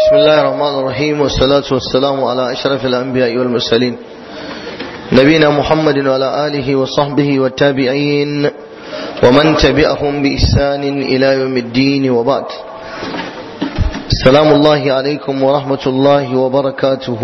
بسم الله الرحمن الرحيم والصلاة والسلام على أشرف الأنبياء والمرسلين نبينا محمد وعلى آله وصحبه والتابعين ومن تبعهم بإحسان إلى يوم الدين وبعد السلام الله عليكم ورحمة الله وبركاته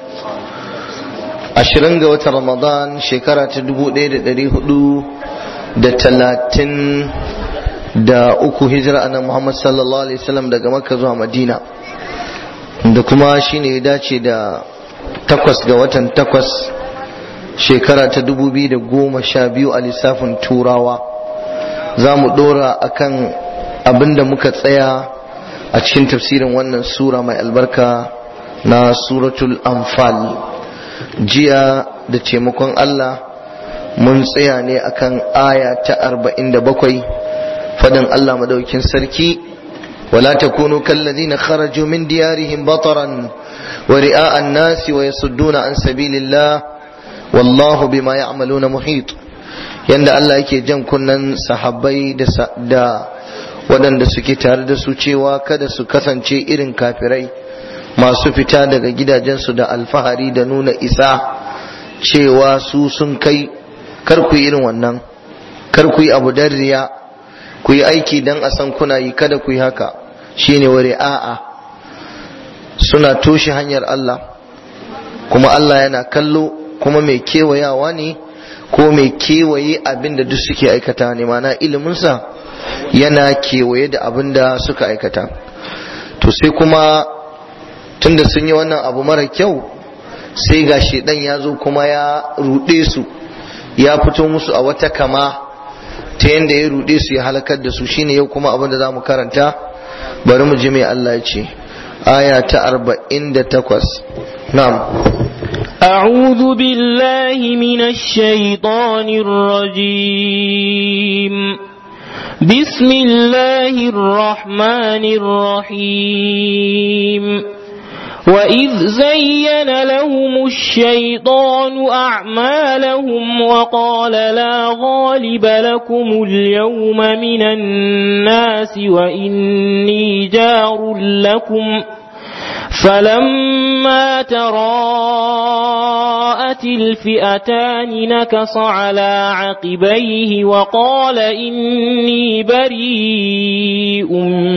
ashirin ga watan ramadan shekara ta dubu ɗaya da ɗari hudu da talatin da uku hijira a nan muhammad sallallahu alaihi wasallam daga makka zuwa madina da kuma shine ya dace da takwas ga watan takwas shekara ta dubu biyu da goma sha biyu a lissafin turawa za mu ɗora akan abin da muka tsaya a cikin tafsirin wannan sura mai albarka na suratul anfal jiya da taimakon Allah mun tsaya ne akan aya ta arba'in da bakwai fadin Allah madaukin sarki wala takunu kalladhina kharaju min diyarihim bataran wa ri'a an-nasi wa yasudduna an sabilillah wallahu bima ya'maluna muhit yanda Allah yake jan kunnan sahabbai da da waɗanda suke tare da su cewa kada su kasance irin kafirai masu fita daga gidajensu da alfahari da nuna isa cewa su sun kai kar ku yi irin wannan kar ku yi abu dan riya ku yi aiki dan a san kuna yi kada ku yi haka shine wari a'a suna toshe hanyar Allah kuma Allah yana kallo kuma mai kewayawa ne ko mai kewaye abin da duk suke aikata ne mana iliminsa yana kewaye da abin da suka aikata to sai kuma tunda sun yi wannan abu mara kyau sai ga shedan ya zo kuma ya ruɗe su ya fito musu a wata kama ta yadda ya ruɗe su ya halakar da su shine yau kuma abin da za mu karanta bari mu ji mai Allah ya ce aya ta arba'in da takwas na'am أعوذ بالله من الشيطان الرجيم بسم الله الرحمن الرحيم وإذ زين لهم الشيطان أعمالهم وقال لا غالب لكم اليوم من الناس وإني جار لكم فلما تراءت الفئتان نكص على عقبيه وقال إني بريء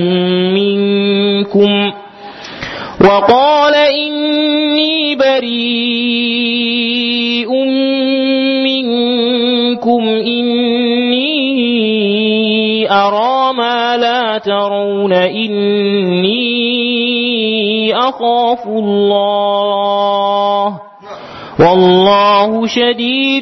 منكم وقال إني بريء منكم إني أرى ما لا ترون إني أخاف الله والله شديد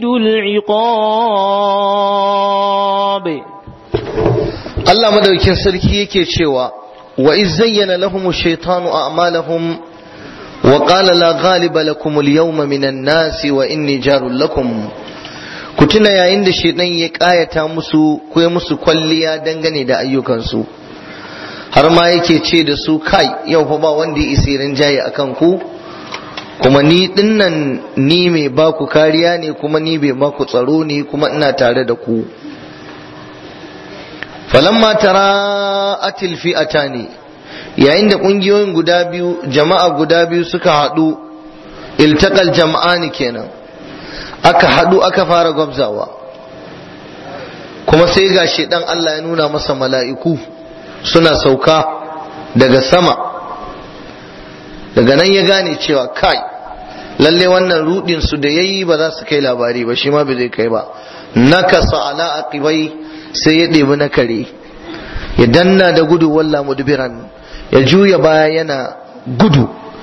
العقاب Allah madaukin sarki yake cewa وإذ زين لهم الشيطان أعمالهم وقال لا غالب لكم اليوم من الناس وإني جار لكم kutuna yayin da shaitan ya kayata musu ko ya musu kwalliya dangane da ayyukansu har ma yake ce da su kai yau fa ba wanda ya isirin jaye akan ku kuma ni dinnan ni mai baku kariya ne kuma ni mai baku tsaro ne kuma ina tare da ku falamma tara atil fi'atani yayin da kungiyoyin guda biyu jama'a guda biyu suka haɗu iltaqal jam'ani kenan aka haɗu aka fara gwabzawa kuma sai ga dan Allah ya nuna masa mala'iku suna sauka daga sama daga nan ya gane cewa kai lalle wannan rudin su da yayi ba za su kai labari ba shi ma bai zai kai ba nakasa ala aqibai sai ya ɗebi na kare ya danna da gudu walla mudbiran ya juya baya yana gudu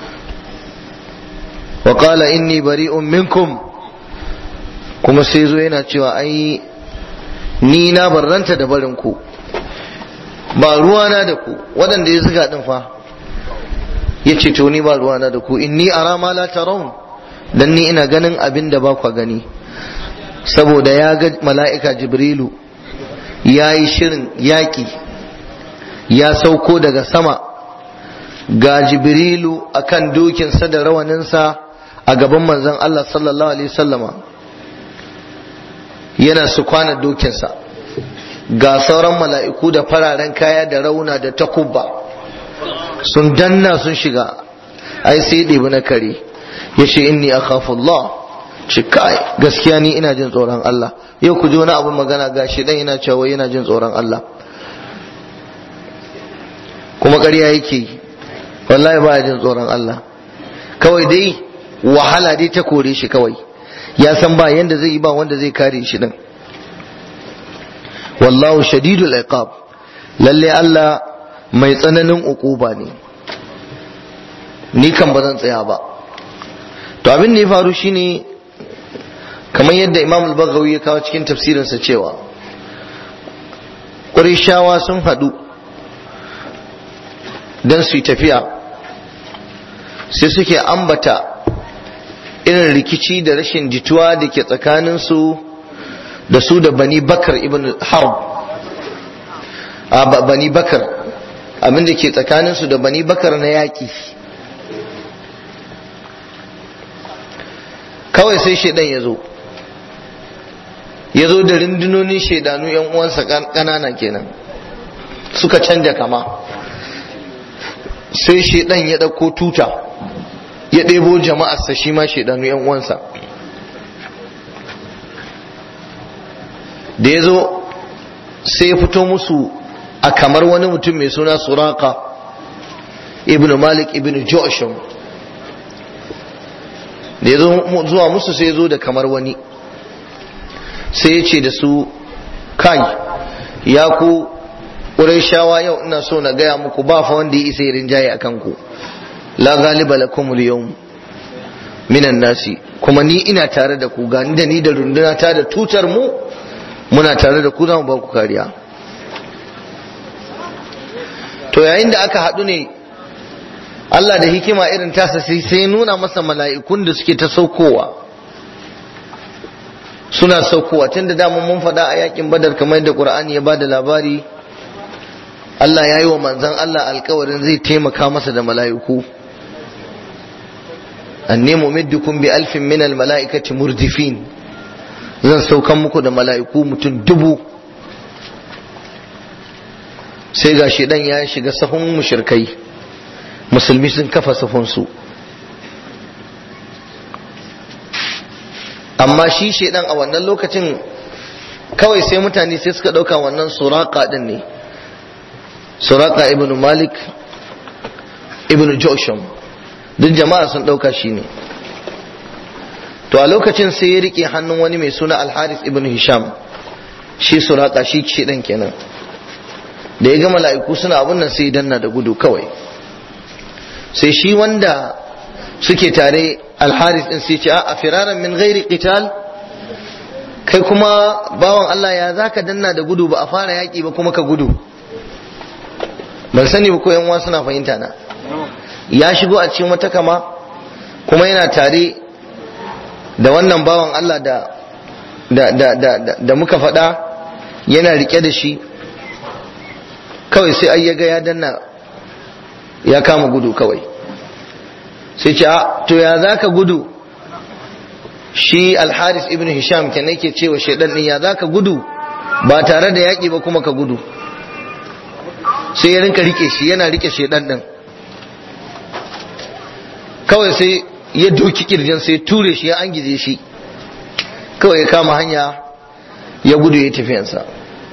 wa qala inni bari'un minkum kuma sai zo yana cewa ai ni na barranta da barin ku ba ruwana da ku waɗanda ya zuga din fa ya ce to ni ba ruwana da ku inni ara ma la tarawun dan ni ina ganin abin da ba ku gani saboda ya ga mala'ika jibrilu ya yi shirin yaƙi ya sauko daga sama ga jibrilu akan dokinsa da rawaninsa a gaban manzon Allah sallallahu alaihi sallama yana su kwana dokinsa ga sauran mala'iku da fararen kaya da rauna da takubba sun danna sun shiga ai sai ɗebi na kare ya ce inni akhafullah ce kai gaskiya ni ina jin tsoron Allah yau ku ji wani abin magana ga shi dan yana cewa yana jin tsoron Allah kuma ƙarya yake wallahi ba jin tsoron Allah kawai dai wahala dai ta kore shi kawai ya san ba yanda zai yi ba wanda zai kare shi din wallahu shadidul iqab lalle Allah mai tsananin ukuba ne ni kan ba zan tsaya ba to abin da ya faru shine kamar yadda Imam al-Baghawi ya kawo cikin tafsirinsa cewa Qurayshawa sun haɗu don su yi tafiya sai suke ambata irin rikici da rashin jituwa da ke tsakaninsu da su da bani bakar ibn harb a bani bakar abinda ke tsakaninsu da bani bakar na yaƙi kawai sai shaidan ya zo ya zo da rundunonin shaidanu yan uwansa ƙanana kenan suka canja kama sai shaidan ya ɗauko tuta ya ɗebo jama'arsa shi ma shaidanu yan uwansa da ya zo sai ya fito musu a kamar wani mutum mai suna suraka ibn malik ibn josham da ya zo zuwa musu sai ya zo da kamar wani sai ya ce da su kai ya ku shawa yau ina so na gaya muku ba fa wanda ya isa ya rinjaye a kanku la galiba lakum al-yawm minan nasi kuma ni ina tare da ku gani da ni da runduna ta da tutar mu muna tare da ku za mu ba ku kariya to yayin da aka haɗu ne Allah da hikima irin tasa sai sai nuna masa mala'ikun da suke ta saukowa suna saukowa tun da dama mun faɗa a yakin badar kamar da Qur'ani ya bada labari Allah ya yi wa manzan Allah alkawarin zai taimaka masa da mala'iku anni mumiddukum bi alfin min mala'ikati murdifin zan saukan muku da mala'iku mutum dubu sai ga dan ya shiga sahun mushirkai musulmi sun kafa sahunsu amma shi shedan a wannan lokacin kawai sai mutane sai suka ɗauka wannan suraka din ne suraka ibn malik ibn josham duk jama'a sun ɗauka shi ne to a lokacin sai ya rike hannun wani mai suna alharis ibn hisham shi suraka shi ce dan kenan da ya ga mala'iku suna abun nan sai danna da gudu kawai sai shi wanda suke tare alharis din sai ce a firaran min ghairi qital kai kuma bawan Allah ya zaka danna da gudu ba a fara yaki ba kuma ka gudu ban sani ba ko yan uwa suna fahimta na ya shigo a cikin wata kama kuma yana tare da wannan bawan Allah da da da da, da muka faɗa yana rike da shi kawai sai ai yaga ya danna ya kama gudu kawai sai ce a to ya zaka gudu shi alharis ibn hisham kenan yake cewa shaidan din ya zaka gudu ba tare da yaƙi ba kuma ka gudu sai ya rinka rike shi yana rike shaidan din kawai sai ya doki kirjin sai ture shi ya angize shi kawai ya kama hanya ya gudu ya tafiyansa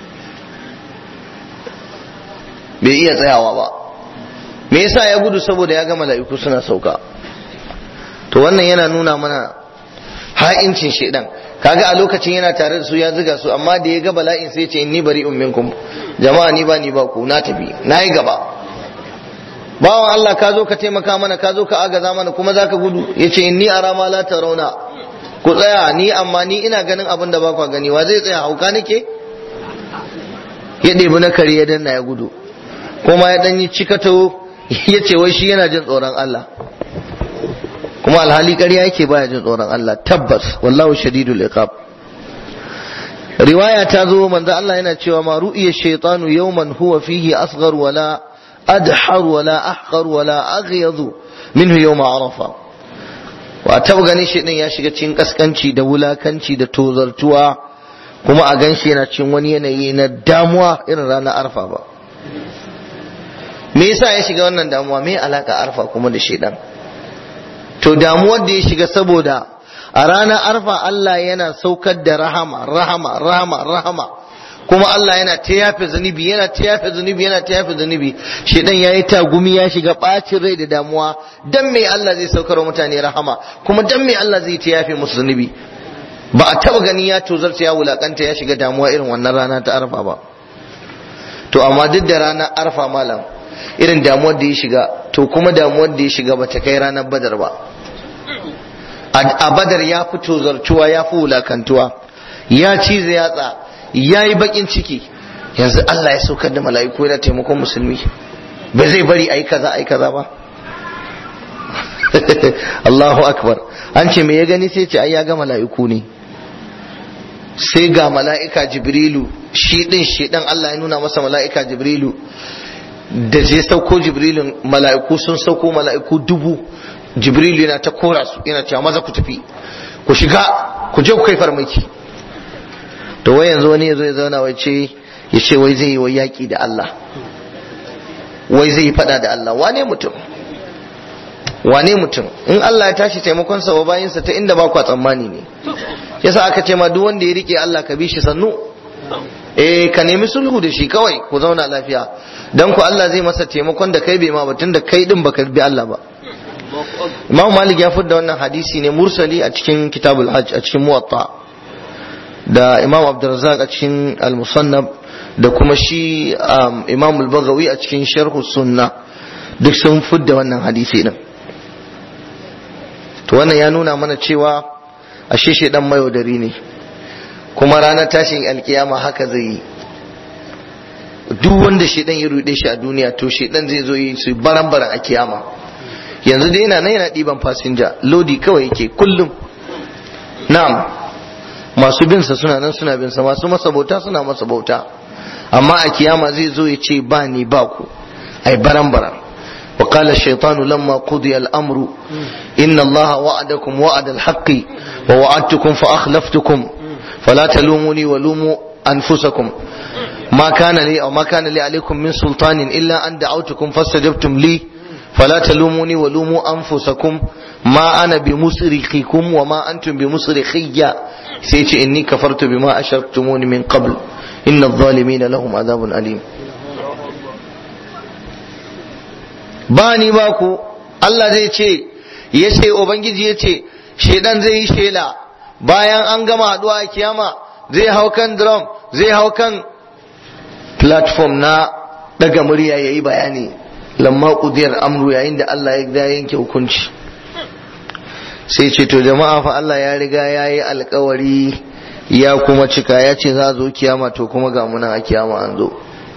bai iya tsayawa ba me yasa ya gudu saboda ya ga mala'iku suna sauka to wannan yana nuna mana ha'incin shaidan kaga a lokacin yana tare da su ya ziga su amma da ya ga bala'in sai ce inni bari'un minkum jama'a ni ba ni ba ku na tafi na yi gaba bawan Allah ka zo ka taimaka mana ka zo ka agaza mana kuma zaka gudu yace inni ara ma la tarawna ku tsaya ni amma ni ina ganin abin da ba ku gani wa zai tsaya hauka nake ya ɗebi na kare ya danna ya gudu kuma ya ɗan yi cikato ya ce wai shi yana jin tsoron Allah kuma alhali ƙarya yake baya jin tsoron Allah tabbas wallahu shadidul iqab riwaya ta zo manzo Allah yana cewa ma ru'iya shaytanu yawman huwa fihi asghar wala adhar wala ahqar wala aghyad minhu yawma arafa wa taba ganin shi din ya shiga cikin kaskanci da wulakanci da tozartuwa kuma a ganshi yana cikin wani yanayi na damuwa irin ranar arfa ba me me yasa ya shiga wannan damuwa me alaka arfa kuma da shedan to damuwar da ya shiga saboda a ranar arfa Allah yana saukar da rahama rahama rahama rahama kuma Allah yana ta yafe zunubi yana ta yafe zunubi yana ta yafe zunubi shedan yayi tagumi ya shiga bacin rai da damuwa dan me Allah zai saukar wa mutane rahama kuma dan me Allah zai ta yafe musu zunubi ba a taba gani ya tozarta ya wulakanta ya shiga damuwa irin wannan rana ta arfa ba to amma duk da ranar arfa malam irin damuwar da ya shiga to kuma damuwar da ya shiga ba ta kai ranar badar ba a badar ya fi tozartuwa ya fi wulakantuwa ya cize yatsa ya yi bakin ciki yanzu Allah ya saukar da mala'iku yana taimakon musulmi ba zai bari a yi kaza a yi kaza ba Allahu akbar an ce me ya gani sai ce ai ya ga mala'iku ne sai ga mala'ika jibrilu shi din shi dan Allah ya nuna masa mala'ika jibrilu da zai sauko jibrilun mala'iku sun sauko mala'iku dubu jibrilu yana ta kora su yana cewa maza ku tafi ku shiga ku je ku kai farmaki to wai yanzu wani yazo ya zauna wai ce ya ce wai zai yi wai yaki da Allah wai zai yi fada da Allah wane mutum wane mutum in Allah ya tashi taimakon sa wa bayinsa ta inda ba ku tsammani ne yasa aka ce ma duk wanda ya rike Allah ka bi shi sannu eh ka nemi sulhu da shi kawai ku zauna lafiya dan ku Allah zai masa taimakon da kai bai ma batun da kai din baka bi Allah ba Imam Malik ya fudda wannan hadisi ne mursali a cikin Kitabul Hajj a cikin Muwatta da Imam Abdurrazzaq a cikin Al-Musannab da kuma shi Imam Al-Baghawi a cikin Sharh Sunnah duk sun fudda wannan hadisi din to wannan ya nuna mana cewa ashe shedan mayaudari ne kuma ranar tashin alkiyama haka zai yi duk wanda shedan ya rude shi a duniya to shedan zai zo yi su baran baran a kiyama yanzu dai yana nan yana ɗiban fasinja lodi kawai yake kullum na'am masu bin sa suna nan suna bin sa masu masa bauta suna masa bauta amma a kiyama zai zo ya ce ba ni ba ku ai baran baran وقال الشيطان لما قضي الأمر إن الله وعدكم وعد الحق ووعدتكم فأخلفتكم فلا تلوموني ولوموا أنفسكم ما كان لي أو ما كان لي عليكم من سلطان إلا أن دعوتكم فاستجبتم لي فلا تلوموني ولوموا أنفسكم ما أنا بمصرخكم وما أنتم بمصرخي سيتي إني كفرت بما أشركتموني من قبل إن الظالمين لهم عذاب أليم ba ni ba ku Allah zai ce ya ce Ubangiji ya ce shaidan zai yi shela bayan an gama haɗuwa a kiyama zai hau kan drum zai hau kan platform na daga murya ya yi bayani lamma ƙudiyar amru yayin da Allah ya yanke hukunci sai ce to jama'a fa Allah ya riga ya yi alkawari ya kuma cika ya ce za zo kiyama to kuma ga muna a kiyama an zo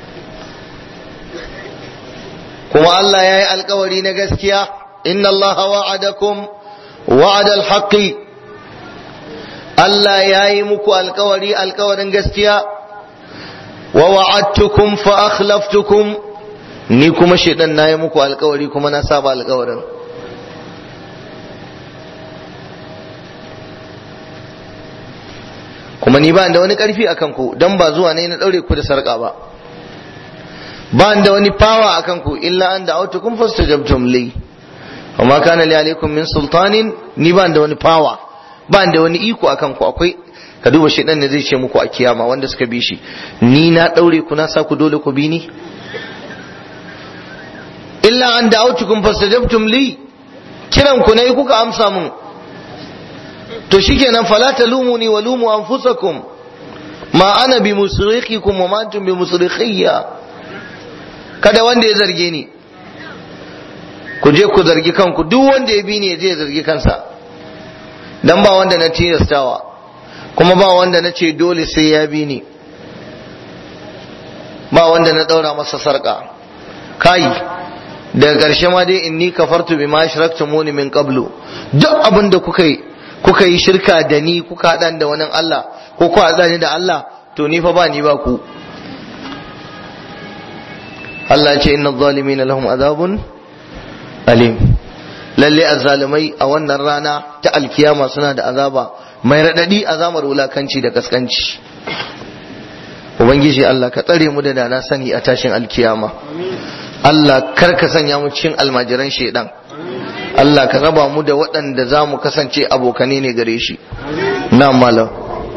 kuma Allah ya yi alkawari na gaskiya inna Allah wa'adakum wa'adal haqqi Allah ya yi muku alkawari alkawarin gaskiya wa wa'adtukum fa akhlaftukum ni kuma shedan na yi muku alkawari kuma na saba alkawarin kuma ni ba da wani karfi akan ku dan ba zuwa ne na daure ku da sarka ba ba da wani fawa akan ku illa an da'autukum fastajabtum li amma kana li alaikum min sultanin ni ba da wani fawa ba da wani iko akan ku akwai ka duba shedan ne zai ce muku a kiyama wanda suka bi shi ni na daure ku na sa ku dole ku bi ni illa an da'autukum fastajabtum li kiran ku ne kuka amsa mun to shikenan fala talumuni wa lumu anfusakum ma ana bi musrikhikum wa ma antum bi musrikhiyya kada wanda ya zarge ni ku je ku zargi kanku duk wanda ya bi ni ya je ya zargi kansa dan ba wanda na tilastawa kuma ba wanda na ce dole sai ya bi ni ba wanda na daura masa sarka kai daga ƙarshe ma dai inni kafartu bima ashraktumuni min qablu duk abin da kuka yi kuka yi shirka da ni kuka haɗa da wani Allah ko ku haɗa ni da Allah to ni fa ba ni ba ku Allah ya ce inna zalimina lahum azabun alim lalle azzalimai a wannan rana ta alkiyama suna da azaba mai radadi azamar wulakanci da kaskanci ubangiji Allah ka tsare mu da dana sani a tashin alkiyama Allah kar ka sanya mu cikin almajiran shaidan Allah ka raba mu da waɗanda za mu kasance abokane ne gare shi na malam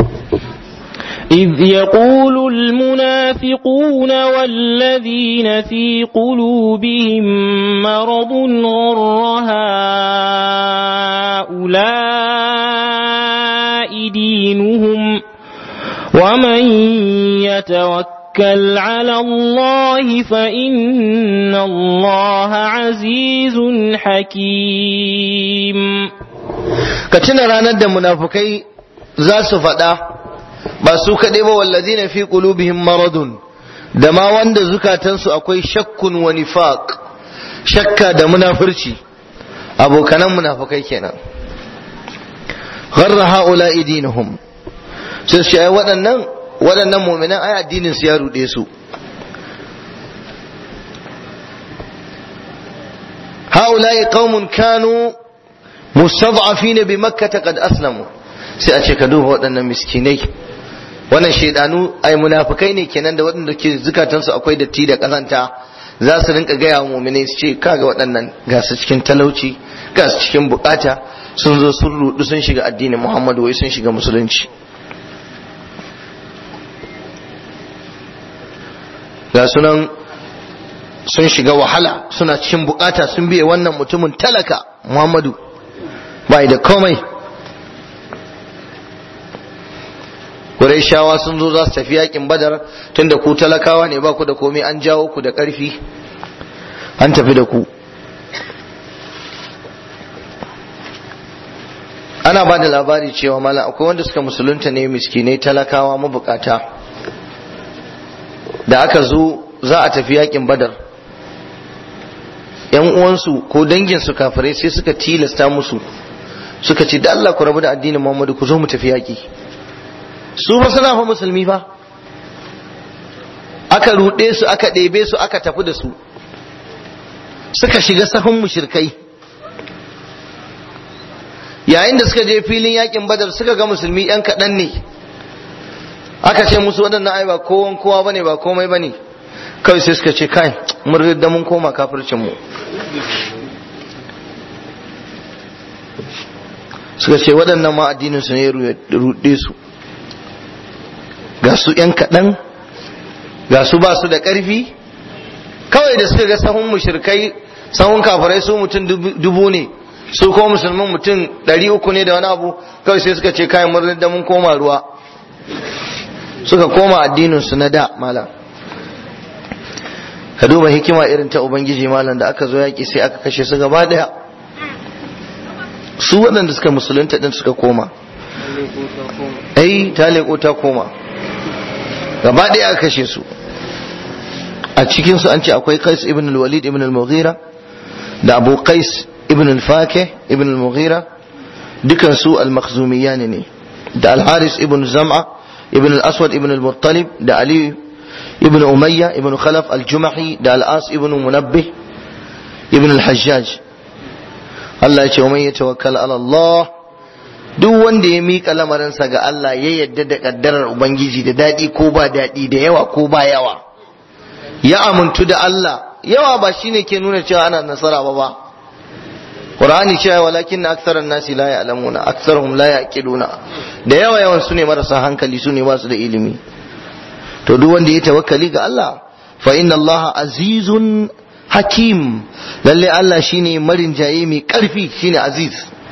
إذ يقول المنافقون والذين في قلوبهم مرض غر هؤلاء دينهم ومن يتوكل على الله فإن الله عزيز حكيم ka tuna ranar da munafukai za su faɗa ba su kaɗai ba wallazina fi qulubihim maradun da ma wanda zukatansu akwai shakkun wa nifaq shakka da munafurci abokanan munafukai kenan gharra haula dinuhum sai su ai waɗannan waɗannan mu'minan ai addinin su ya rude su haula qaumun kanu mustad'afina bi makkah qad aslamu sai a ce ka duba waɗannan miskinai wannan shaidanu ai munafikai ne kenan da waɗanda ke zukatansu akwai datti da kazanta za su rinka gaya wa mu'minai su ce kaga waɗannan ga su cikin talauci ga su cikin bukata sun zo sun rudu sun shiga addinin Muhammadu wai sun shiga musulunci ga sunan sun shiga wahala suna cikin bukata sun biye wannan mutumin talaka Muhammadu bai da komai shawa sun zo za su tafi yakin badar tunda ku talakawa ne ba ku da komai an jawo ku da ƙarfi an tafi da ku ana ba da labari cewa malam akwai wanda suka musulunta ne miskinai talakawa mabukata da aka zo za a tafi yakin badar yan uwansu ko danginsu kafirai sai suka tilasta musu suka ce da Allah ku rabu da addinin Muhammadu ku zo mu tafi yaki su ba suna fa musulmi fa aka ruɗe su aka ɗebe su aka tafi da su suka shiga sahun mushirkai yayin da suka je filin yakin badar suka ga musulmi yan kaɗan ne aka ce musu waɗannan ai ba kowan kowa bane ba komai bane kawai sai suka ce kai mun ridda mun koma kafircin mu suka ce waɗannan ma addinin su ne ya ruɗe su ga su ‘yan kaɗan ga su ba su da ƙarfi kawai da suka ga sahun mushrikai sahun kafirai su mutum dubu ne su ko musulman mutum ɗari uku ne da wani abu kawai sai suka ce kayan murnar da mun koma ruwa suka koma addinin su na da malam ka duba hikima irin ta ubangiji malam da aka zo yaƙi sai aka kashe su gaba ɗaya su waɗanda suka musulunta ɗin suka koma ai ta leƙo ta koma gaba ɗaya aka kashe su a cikinsu an ce akwai qais ibn al-walid ibn al-mughira da abu qais ibn al-fakih ibn al-mughira dukan su al-makhzumiyyan ne da al-haris ibn zam'a ibn al-aswad ibn al-muttalib da ali ibn umayya ibn khalaf al-jumahi da al-as ibn munabbih ibn al-hajjaj Allah ya ce wa man yatawakkal ala Allah duk wanda ya miƙa lamarinsa ga Allah ya yadda da ƙaddarar Ubangiji da daɗi ko ba daɗi da yawa ko ba yawa ya amintu da Allah yawa ba shine ke nuna cewa ana nasara ba ba Qur'ani cewa walakin na aksaran nasi la ya'lamuna aksarhum la yaqiluna da yawa yawan su ne marasa hankali su ne ba su da ilimi to duk wanda ya tawakkali ga Allah fa inna Allah azizun hakim lalle Allah shine marin jaye mai karfi shine aziz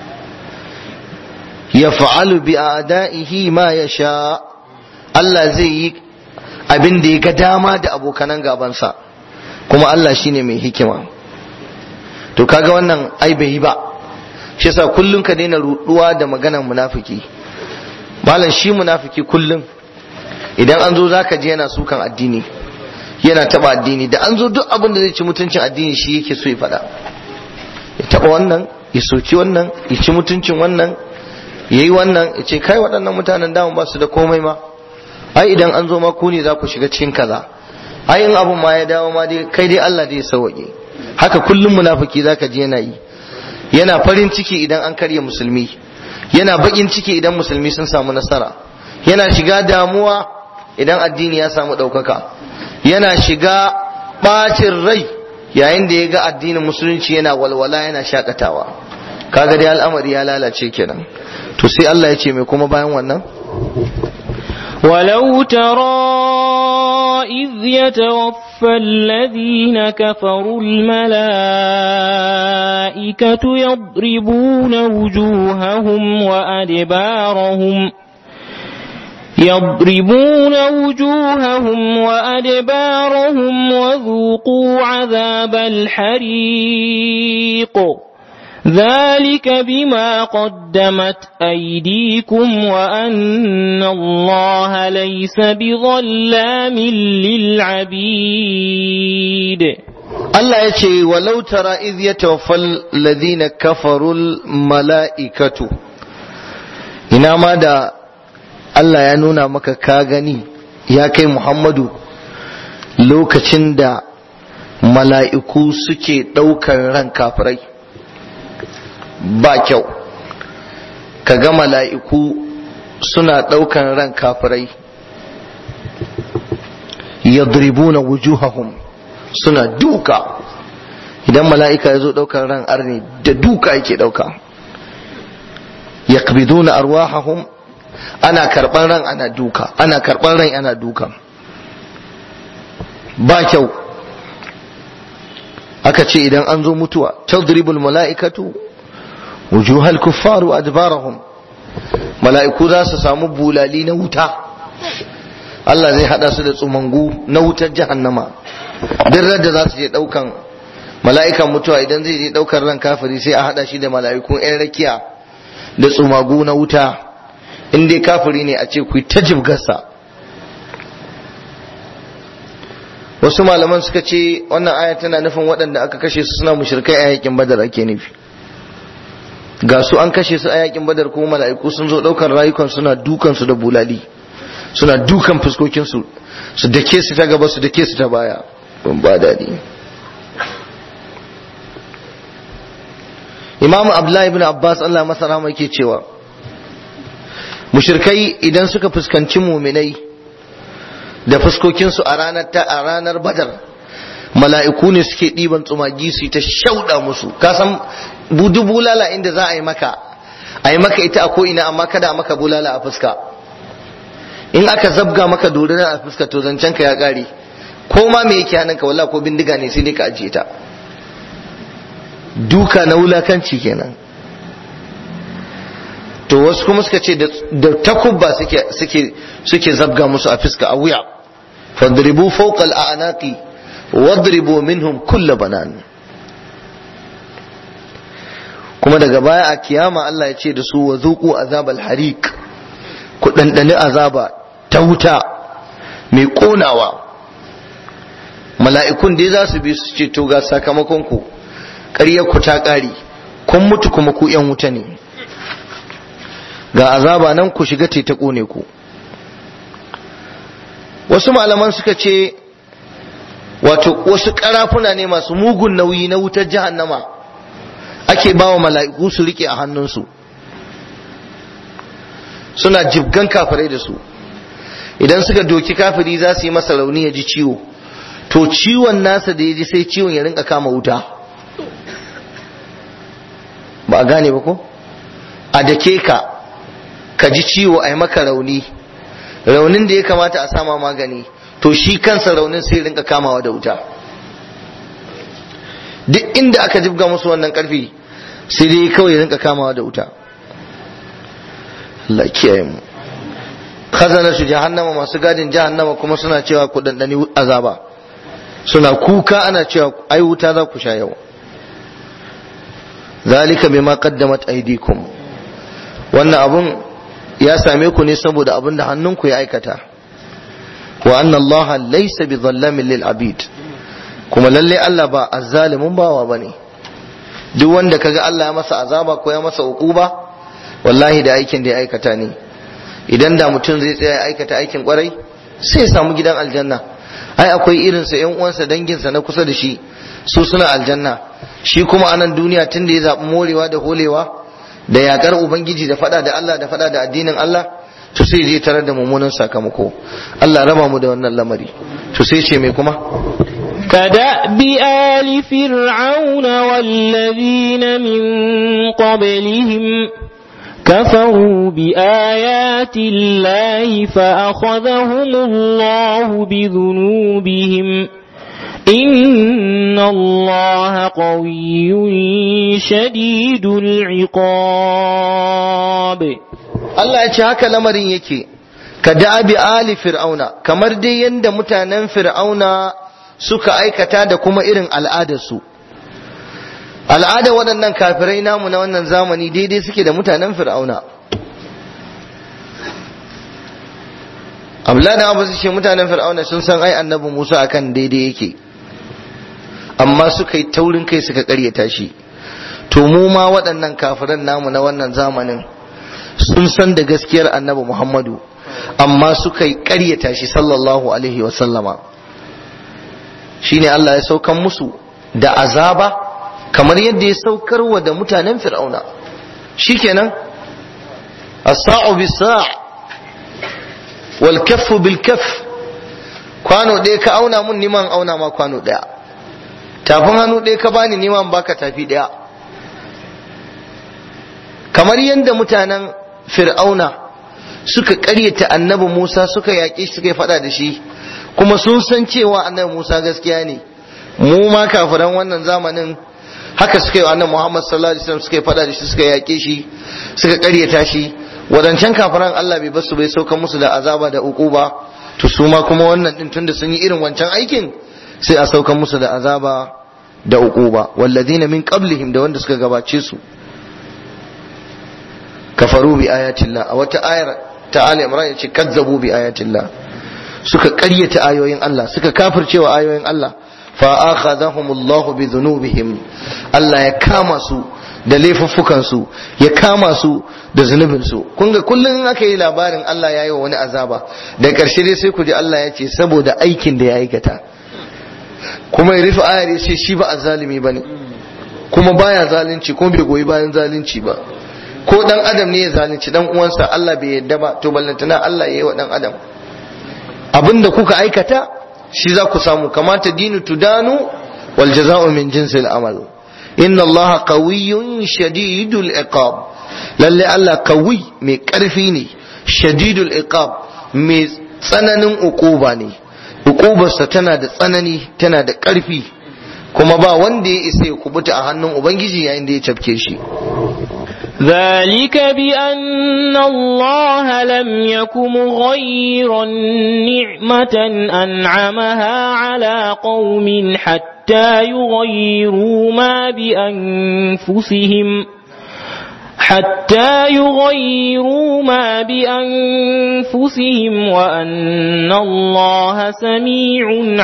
yaf'alu bi a'da'ihi ma yasha Allah zai yi abin da ya ga dama da abokanan gabansa kuma Allah shine mai hikima to kaga wannan ai bai yi ba shi yasa kullun ka daina ruduwa da maganar munafiki malam shi munafiki kullun idan an zo zaka je yana sukan addini yana taba addini da an zo duk abin da zai ci mutuncin addini shi yake so ya faɗa ya taba wannan ya soki wannan ya ci mutuncin wannan ya yi wannan ya ce kai waɗannan mutanen damun ba su da komai ma ai idan an zo ma ku ne za ku shiga cikin kaza ai in abun ma ya dawo ma dai kai dai Allah zai sauke haka kullum munafiki zaka je yana yi yana farin ciki idan an karya musulmi yana bakin ciki idan musulmi sun samu nasara yana shiga damuwa idan addini ya samu ɗaukaka yana shiga ɓacin rai yayin da ya ga addinin musulunci yana walwala yana shakatawa kaga dai al'amari ya lalace kenan to sai Allah ya ce mai kuma bayan wannan ولو ترى إذ يتوفى الذين كفروا الملائكة يضربون وجوههم وأدبارهم يضربون وجوههم وأدبارهم وذوقوا عذاب الحريق ذلك بما قدمت أيديكم وأن الله ليس بظلام للعبيد Allah ya ce walau tara iz yatawaffal ladina kafarul mala'ikatu ina ma da Allah ya nuna maka ka gani ya kai Muhammadu lokacin da mala'iku suke ɗaukar ran kafirai ba kyau ka ga mala'iku suna ɗaukar ran kafirai yadribuna wujuhahum suna duka idan mala'ika ya zo ɗaukar ran arni da duka yake ɗauka yaqbiduna arwahahum ana karɓar ran ana duka ana karɓar ran ana duka ba kyau aka ce idan an zo mutuwa tadribul mala'ikatu wujuhal kuffaru adbarahum mala'iku za su samu bulali na wuta Allah zai hada su da tsumangu na wutar jahannama duk da za su je daukan mala'ikan mutuwa idan zai je daukar ran kafiri sai a hada shi da mala'ikun yan rakiya da tsumagu na wuta in dai kafiri ne a ce ku ta jibgarsa wasu malaman suka ce wannan aya tana nufin waɗanda aka kashe su suna mushrikai a yakin badar ake nufi ga su an kashe su a yakin badar kuma mala'iku sun zo ɗaukar rayukan suna dukan su da bulali suna dukan fuskokinsu su dake su ta gaba su dake su ta baya ban ba daɗi imamu abdullahi ibn abbas allah masa rahama yake cewa mushrikai idan suka fuskanci muminai da fuskokinsu a ranar ta a ranar badar mala'iku ne suke ɗiban tsumagi su ta shauɗa musu ka san budu bulala inda za a yi maka a yi maka ita a ko'ina amma kada a maka bulala a fuska in aka zabga maka dorina a fuska to zancen ka ya ƙare ko ma me yake hannunka walla ko bindiga ne sai dai ka ajiye ta duka na wulakanci kenan to wasu kuma suka ce da takubba suke suke suke zabga musu a fuska a wuya fadribu fawqa al-a'naqi wadribu minhum kull banan kuma daga baya a kiyama Allah ya ce da su wa zuqu azabal hariq ku dandani azaba ta wuta mai konawa mala'ikun dai za su bi su ce to ga sakamakon ku ƙaryar ku ta ƙare kun mutu kuma ku yan wuta ne ga azaba nan ku shiga ta kone ku wasu malaman suka ce wato wasu karafuna ne masu mugun nauyi na wutar jahannama ake bawa mala'iku su rike a hannunsu suna jibgan kafirai da su idan suka doki kafiri za su yi masa rauni ya ji ciwo to ciwon nasa da ya ji sai ciwon ya rinka kama wuta ba a gane ba ko a dake ka ka ji ciwo a yi maka rauni raunin da ya kamata a sama magani to shi kansa raunin sai rinka kamawa da wuta duk inda aka jibga musu wannan karfi sai dai kawai rinka kamawa da wuta Allah kiyaye mu khazana su jahannama masu gadin jahannama kuma suna cewa ku dandani azaba suna kuka ana cewa ai wuta za ku sha yau zalika bima qaddamat aydikum wannan abun ya same ku ne saboda abin da hannunku ya aikata wa anna allaha laysa bi dhallamin lil abid kuma lalle Allah ba azzalimin bawa bane duk wanda kaga Allah ya masa azaba ko ya masa uquba wallahi da aikin da ya aikata ne idan da mutum zai tsaya ya aikata aikin kwarai sai ya samu gidan aljanna ai akwai irinsa yan uwansa danginsa na kusa da shi su suna aljanna shi kuma anan duniya tun da ya zaɓi morewa da holewa da yakar ubangiji da fada da Allah da fada da addinin Allah to sai je tarar da mummunan sakamako Allah raba mu da wannan lamari to sai ce mai kuma كدأب آل فرعون والذين من قبلهم كفروا بآيات الله فأخذهم الله بذنوبهم إن الله قوي شديد العقاب Allah ya ce haka lamarin yake ka da'abi ali fir'auna kamar dai yanda mutanen fir'auna suka aikata da kuma irin al'adarsu al'adar waɗannan kafirai namu na wannan zamani daidai suke da mutanen fir'auna abdullahi abu su ce mutanen fir'auna sun san ai annabi musa akan daidai yake amma suka yi taurin kai suka karyata shi to mu ma waɗannan kafiran namu na wannan zamanin sun san da gaskiyar annabi muhammadu amma suka yi karyata shi sallallahu alaihi wasallama shine Allah ya saukan musu da azaba kamar yadda ya saukar wa da mutanen fir'auna shikenan as-sa'u bis-sa' wal kaffu bil kaff kwano ɗaya ka auna mun niman auna ma kwano ɗaya tafin hannu ɗaya ka bani niman baka tafi ɗaya kamar yadda mutanen fir'auna suka ƙaryata annabi Musa suka yaƙe shi suka yi faɗa da shi kuma sun san cewa annabi Musa gaskiya ne mu ma kafiran wannan zamanin haka suka yi wa annabi Muhammad sallallahu alaihi wasallam suka yi faɗa da shi suka yaƙe shi suka ƙaryata shi wadancan kafiran Allah bai basu bai sauka musu da azaba da uquba to su ma kuma wannan din tunda sun yi irin wancan aikin sai a sauka musu da azaba da uquba walladina min qablihim da wanda suka gabace su kafaru bi ayatillah a wata ayar ta Ali Imran yace kazzabu bi ayatillah suka ƙaryata ayoyin Allah suka kafircewa ayoyin Allah fa akhadhahum Allah bi dhunubihim Allah ya kama su da laifuffukan su ya kama su da zunubin su kun ga kullun in aka yi labarin Allah ya yi wa wani azaba da ƙarshe dai sai ku ji Allah ya ce saboda aikin da ya aikata kuma ya rufe ayar ya ce shi ba azzalimi bane kuma baya zalunci kuma bai goyi bayan zalunci ba ko dan adam ne ya zalunci dan uwansa Allah bai yadda ba to ballantana Allah ya yi wa dan adam abinda kuka aikata shi za ku samu kamata dinu tudanu wal jaza'u min jinsil amal inna Allah qawiyyun shadidul iqab lalle Allah qawi mai karfi ne shadidul iqab mai tsananin uquba ne uqubarsa tana da tsanani tana da karfi kuma ba wanda ya isa ya kubuta a hannun ubangiji yayin da ya cafke shi ذلك بأن الله لم يك مغيرا نعمة أنعمها على قوم حتى يغيروا ما بأنفسهم حتى يغيروا ما بأنفسهم وأن الله سميع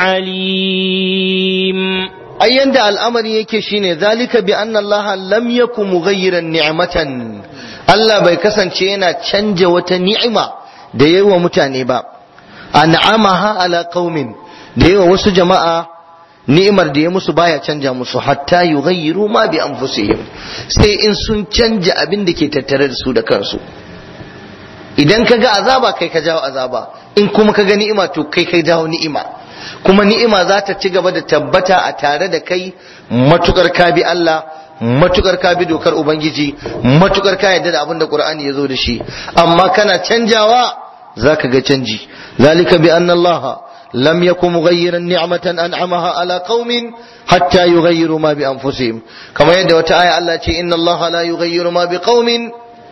عليم ai yanda al'amari yake shine zalika bi anna Allah lam yakum mughayyiran ni'matan Allah bai kasance yana canja wata ni'ima da yayi wa mutane ba an'amaha ala qaumin da yayi wa wasu jama'a ni'imar da ya musu baya canja musu hatta yughayyiru ma bi anfusihim sai in sun canja abin da ke tattare da su da kansu idan ka ga azaba kai ka jawo azaba in kuma ka ga ni'ima to kai kai jawo ni'ima kuma ni'ima za ta ci gaba da tabbata a tare da kai matukar ka bi Allah matukar ka bi dokar ubangiji matukar ka yarda da abin da qur'ani ya zo da shi amma kana canjawa zaka ga canji zalika bi anna allaha lam yakun mughayyiran ni'matan an'amaha ala qaumin hatta yughayyiru ma bi anfusihim kamar yadda wata aya Allah ce inna allaha la yughayyiru ma bi qaumin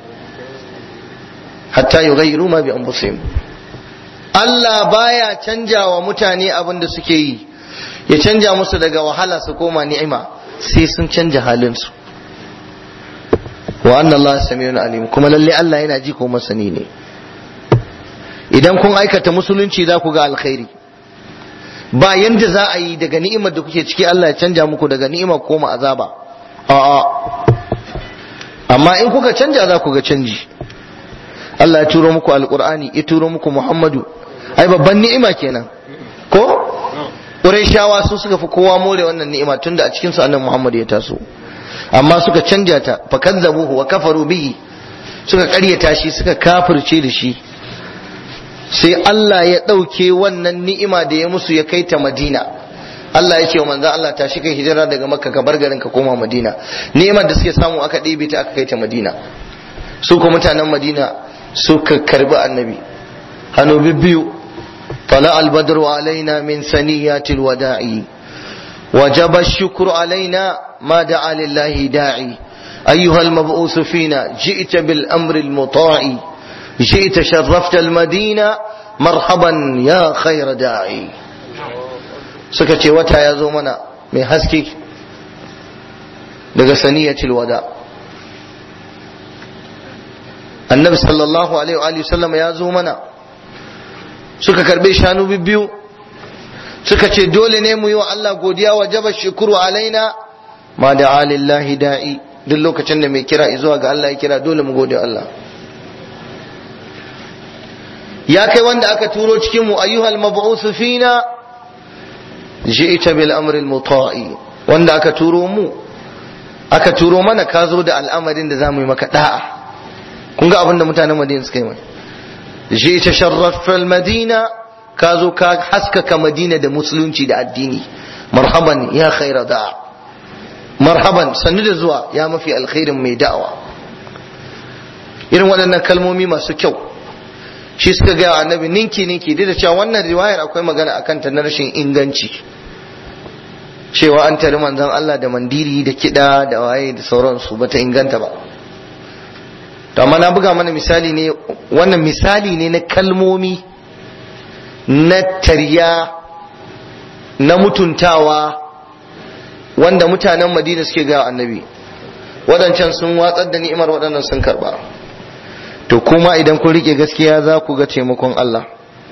hatta yughayyiru ma bi anfusihim Allah baya canja wa mutane abin da suke yi ya canja musu daga wahala su koma ni'ima sai sun canja halinsu wa anna Allah samiyun alim kuma lalle Allah yana ji ko masani ne idan kun aikata musulunci za ku ga alkhairi ba yanda za a yi daga ni'imar da kuke ciki Allah ya canja muku daga ni'ima koma azaba a'a amma in kuka canja za ku ga canji Allah ya turo muku alqur'ani ya turo muku Muhammadu ai babban ni'ima kenan ko Qurayshawa su suka fi kowa more wannan ni'ima tunda a cikin su annabi Muhammad ya taso amma suka canja ta fa kazzabuhu wa kafaru bihi suka ƙaryata shi suka kafirce da shi sai Allah ya ɗauke wannan ni'ima da ya musu ya kai ta Madina Allah ya ce wa manzon Allah tashi kai hijira daga makka ka bar garin ka koma madina ni'imar da suke samu aka ɗebe ta aka kai ta madina su ko mutanen madina suka karbi annabi hannu bibbiyu طلع البدر علينا من ثنيات الوداع وجب الشكر علينا ما دعا لله داعي أيها المبعوث فينا جئت بالأمر المطاع جئت شرفت المدينة مرحبا يا خير داعي سكتي وتا يا زومنا من حسكي daga saniyatul wada annabi sallallahu alaihi wa sallam ya zo mana suka karbe shanu biyu suka ce dole ne mu yi wa Allah godiya wa jaba shukuru alaina ma da alillahi da'i duk lokacin da mai kira zuwa ga Allah ya kira dole mu gode Allah ya kai wanda aka turo cikin mu ayyuhal mab'uth fina ji'ta bil amri al muta'i wanda aka turo mu aka turo mana ka zo da al'amarin da zamu yi maka da'a kun ga abin da mutanen Madina suka yi mai ji'ta sharrafa al madina ka zo ka haskaka Madina da musulunci da addini marhaban ya khaira da'a marhaban sannu da zuwa ya mafi alkhairin mai da'awa irin waɗannan kalmomi masu kyau shi suka gaya annabi ninki ninki duk da cewa wannan riwayar akwai magana akan ta na rashin inganci cewa an tari manzon Allah da mandiri da kiɗa da waye da sauransu bata inganta ba to amma na buga mana misali ne wannan misali ne na kalmomi na tarya na mutuntawa wanda mutanen madina suke gaya annabi waɗancan sun watsar da ni'imar waɗannan sun karɓa to kuma idan kun rike gaskiya za ku ga taimakon Allah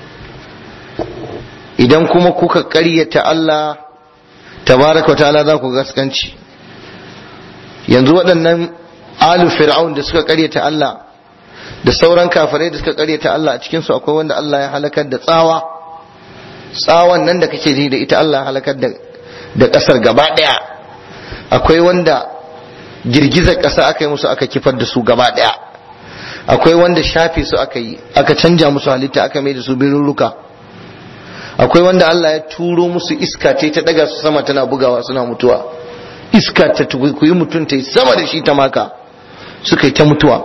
idan kuma kuka ƙaryata Allah tabaraka ta'ala za ku gaskanci yanzu waɗannan alu fir'aun da suka ƙaryata Allah da sauran kafirai da suka ƙaryata Allah a cikinsu akwai wanda Allah ya halakar da tsawa tsawon nan da kake ji da ita Allah halakar da da ƙasar gaba ɗaya akwai wanda girgizar ƙasa aka yi musu aka kifar da su gaba ɗaya akwai wanda shafe su aka yi aka canja musu halitta aka mai da su birurruka akwai wanda Allah ya turo musu iska ce ta daga su sama tana bugawa suna mutuwa iska ta tukuyi mutum ta yi sama da shi ta maka suka yi ta mutuwa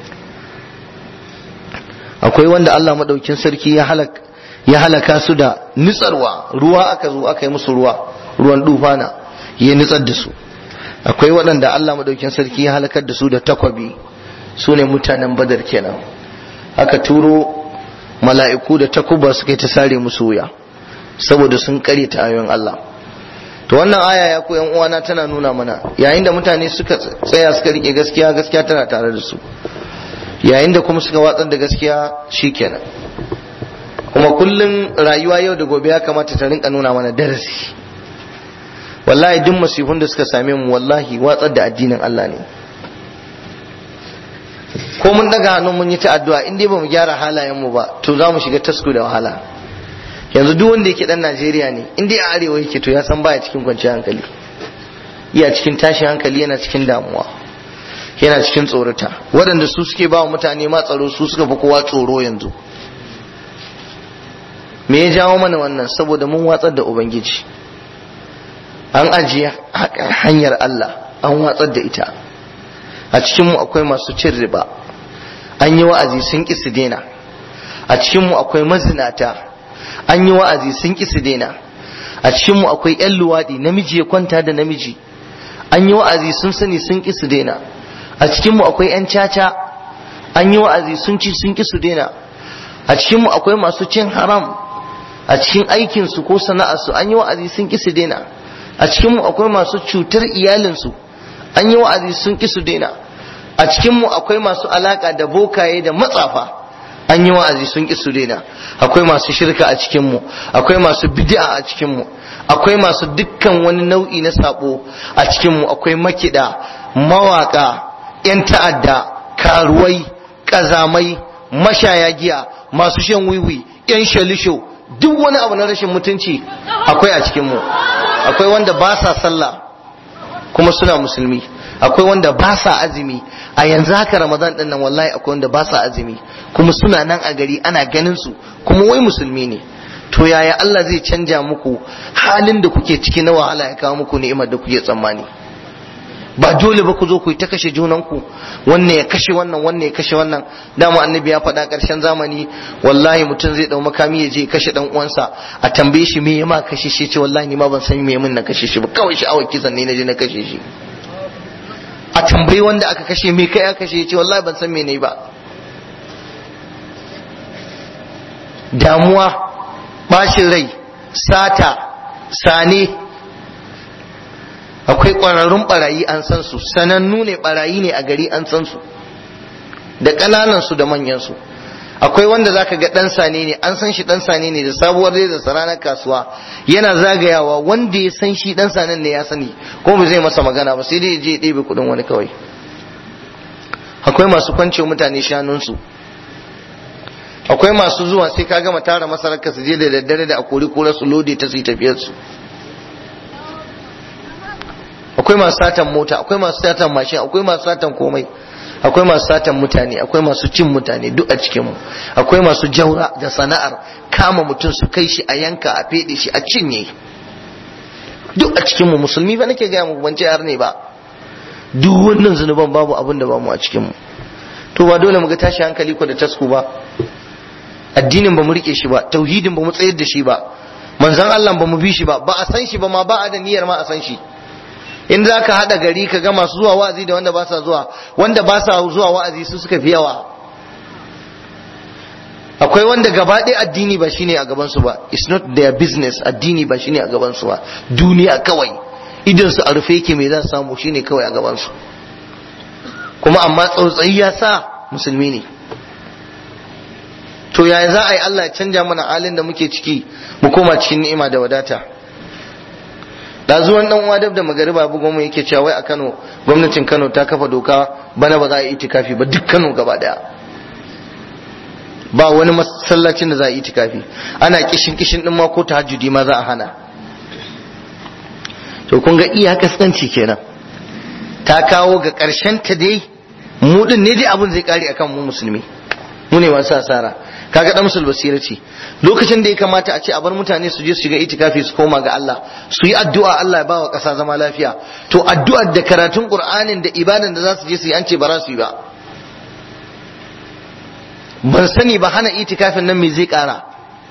akwai wanda Allah maɗaukin sarki ya halaka ya halaka su da nitsarwa ruwa aka zo aka yi musu ruwa ruwan dufana ya nitsar da su akwai waɗanda Allah madaukin sarki ya halakar da su da takwabi su ne mutanen badar kenan aka turo mala'iku da takuba suka yi ta sare musu wuya saboda sun kare ta ayoyin Allah to wannan aya ya ku yan uwana tana nuna mana yayin da mutane suka tsaya suka rike gaskiya gaskiya tana tare da su yayin da kuma suka watsar da gaskiya shikenan kuma kullum rayuwa yau da gobe ya kamata ta rinka nuna mana darasi wallahi duk masifun da suka same mu wallahi watsar da addinin Allah ne ko mun daga hannun mun yi ta addu'a in dai bamu gyara halayen mu ba to za mu shiga tasku da wahala yanzu duk wanda yake dan Najeriya ne in dai a arewa yake to ya san baya cikin kwanciyar hankali iya cikin tashin hankali yana cikin damuwa yana cikin tsorata waɗanda su suke ba wa mutane ma tsaro su suka fi kowa tsoro yanzu me ya jawo mana wannan saboda mun watsar da ubangiji an ajiye hanyar Allah an watsar da ita a cikinmu akwai masu cin riba an yi wa'azi sun ƙi su daina a cikinmu akwai mazinata an yi wa'azi sun ƙi su daina a cikinmu akwai 'yan luwaɗi namiji ya kwanta da namiji an yi wa'azi sun sani sun ƙi su daina a cikinmu akwai 'yan caca an yi wa'azi sun ci sun ƙi su daina a cikinmu akwai masu cin haram a cikin aikinsu ko sana'arsu an yi wa'azi sun ƙi su daina a cikinmu akwai masu cutar iyalinsu an yi wa'azi sun ƙi su daina a cikinmu akwai masu alaƙa da bokaye da matsafa an yi wa'azi sun ƙi su daina akwai masu shirka a cikinmu akwai masu bid'a a cikinmu akwai masu dukkan wani nau'i na sabo a cikinmu akwai makiɗa mawaƙa 'yan ta'adda karuwai ƙazamai mashaya giya masu shan wiwi 'yan shalisho duk wani abu na rashin mutunci akwai a cikinmu akwai wanda ba sa sallah kuma suna musulmi akwai wanda ba sa azumi a yanzu haka ramadan din nan wallahi akwai wanda ba sa azumi kuma suna nan a gari ana ganin su kuma wai musulmi ne to yaya Allah zai canja muku halin da kuke ciki na wahala ya kawo muku ni'imar da kuke tsammani ba dole ba ku zo ku yi ta kashe junanku wannan ya kashe wannan wannan ya kashe wannan dama annabi ya faɗa ƙarshen zamani wallahi mutum zai ɗau makami ya je kashe ɗan uwansa a tambaye shi me ya ma kashe shi ce wallahi ni ma ban san me min na kashe shi ba kawai sha'awar kisan ne na je na kashe shi a tambayi wanda aka kashe me kai aka kashe ya ce wallahi ban san me ne ba damuwa bashin rai sata sane akwai ƙwararrun barayi an san su sanannu ne barayi ne a gari an san su da ƙananan su da manyan su akwai wanda zaka ga dan sane ne an san shi dan sane ne da sabuwar da ranar kasuwa yana zagayawa wanda ya san shi dan sanen ne ya sani ko ba zai masa magana ba sai dai ya je ya ɗebe kuɗin wani kawai akwai masu kwance mutane shanunsu akwai masu zuwa sai ka gama tara masarar ka su je da daddare da akori kura su lode ta su yi tafiyar su akwai masu satan mota akwai masu satan mashin akwai masu satan komai akwai masu satan mutane akwai masu cin mutane duk a cikin mu akwai masu jaura da sana'ar kama mutum su kai shi a yanka a fede shi a cinye duk a cikin mu musulmi ba nake gaya muku ban ce har ne ba duk wannan zunuban babu abin da bamu a cikin mu to ba dole mu ga tashi hankali ko da tasku ba addinin ba mu rike shi ba tauhidin ba mu tsayar da shi ba manzon Allah ba mu bi shi ba ba a san shi ba ma ba a da niyyar ma a san shi in za ka haɗa gari ka ga masu zuwa wa'azi da wanda ba sa zuwa wanda ba sa zuwa wa'azi su suka fi yawa akwai wanda gaba ɗaya addini ba shine a gabansu ba it's not their business addini ba shine a gabansu ba duniya kawai idan su a rufe yake me za su samu shine kawai a gabansu kuma amma tsautsayi ya sa musulmi ne to yaya za a yi Allah ya canja mana halin da muke ciki mu koma cikin ni'ima da wadata da zuwan dan uwa dab da magariba bugo mu yake cewa wai a Kano gwamnatin Kano ta kafa doka bana ba za a yi itikafi ba duk Kano gaba daya ba wani masallacin da za a yi itikafi ana kishin kishin din ma ko tahajjudi ma za a hana to kun ga iya kaskanci kenan ta kawo ga karshen ta dai mu din ne dai abun zai kare akan mu musulmi mu ne masu asara kaga dan musul basira ce lokacin da ya kamata a ce a bar mutane su je su shiga itikafi su koma ga Allah su yi addu'a Allah ya bawa ƙasa zama lafiya to addu'ar da karatun Qur'anin da ibadan da za su je su yi an ce ba za su yi ba ban sani ba hana itikafin nan me zai ƙara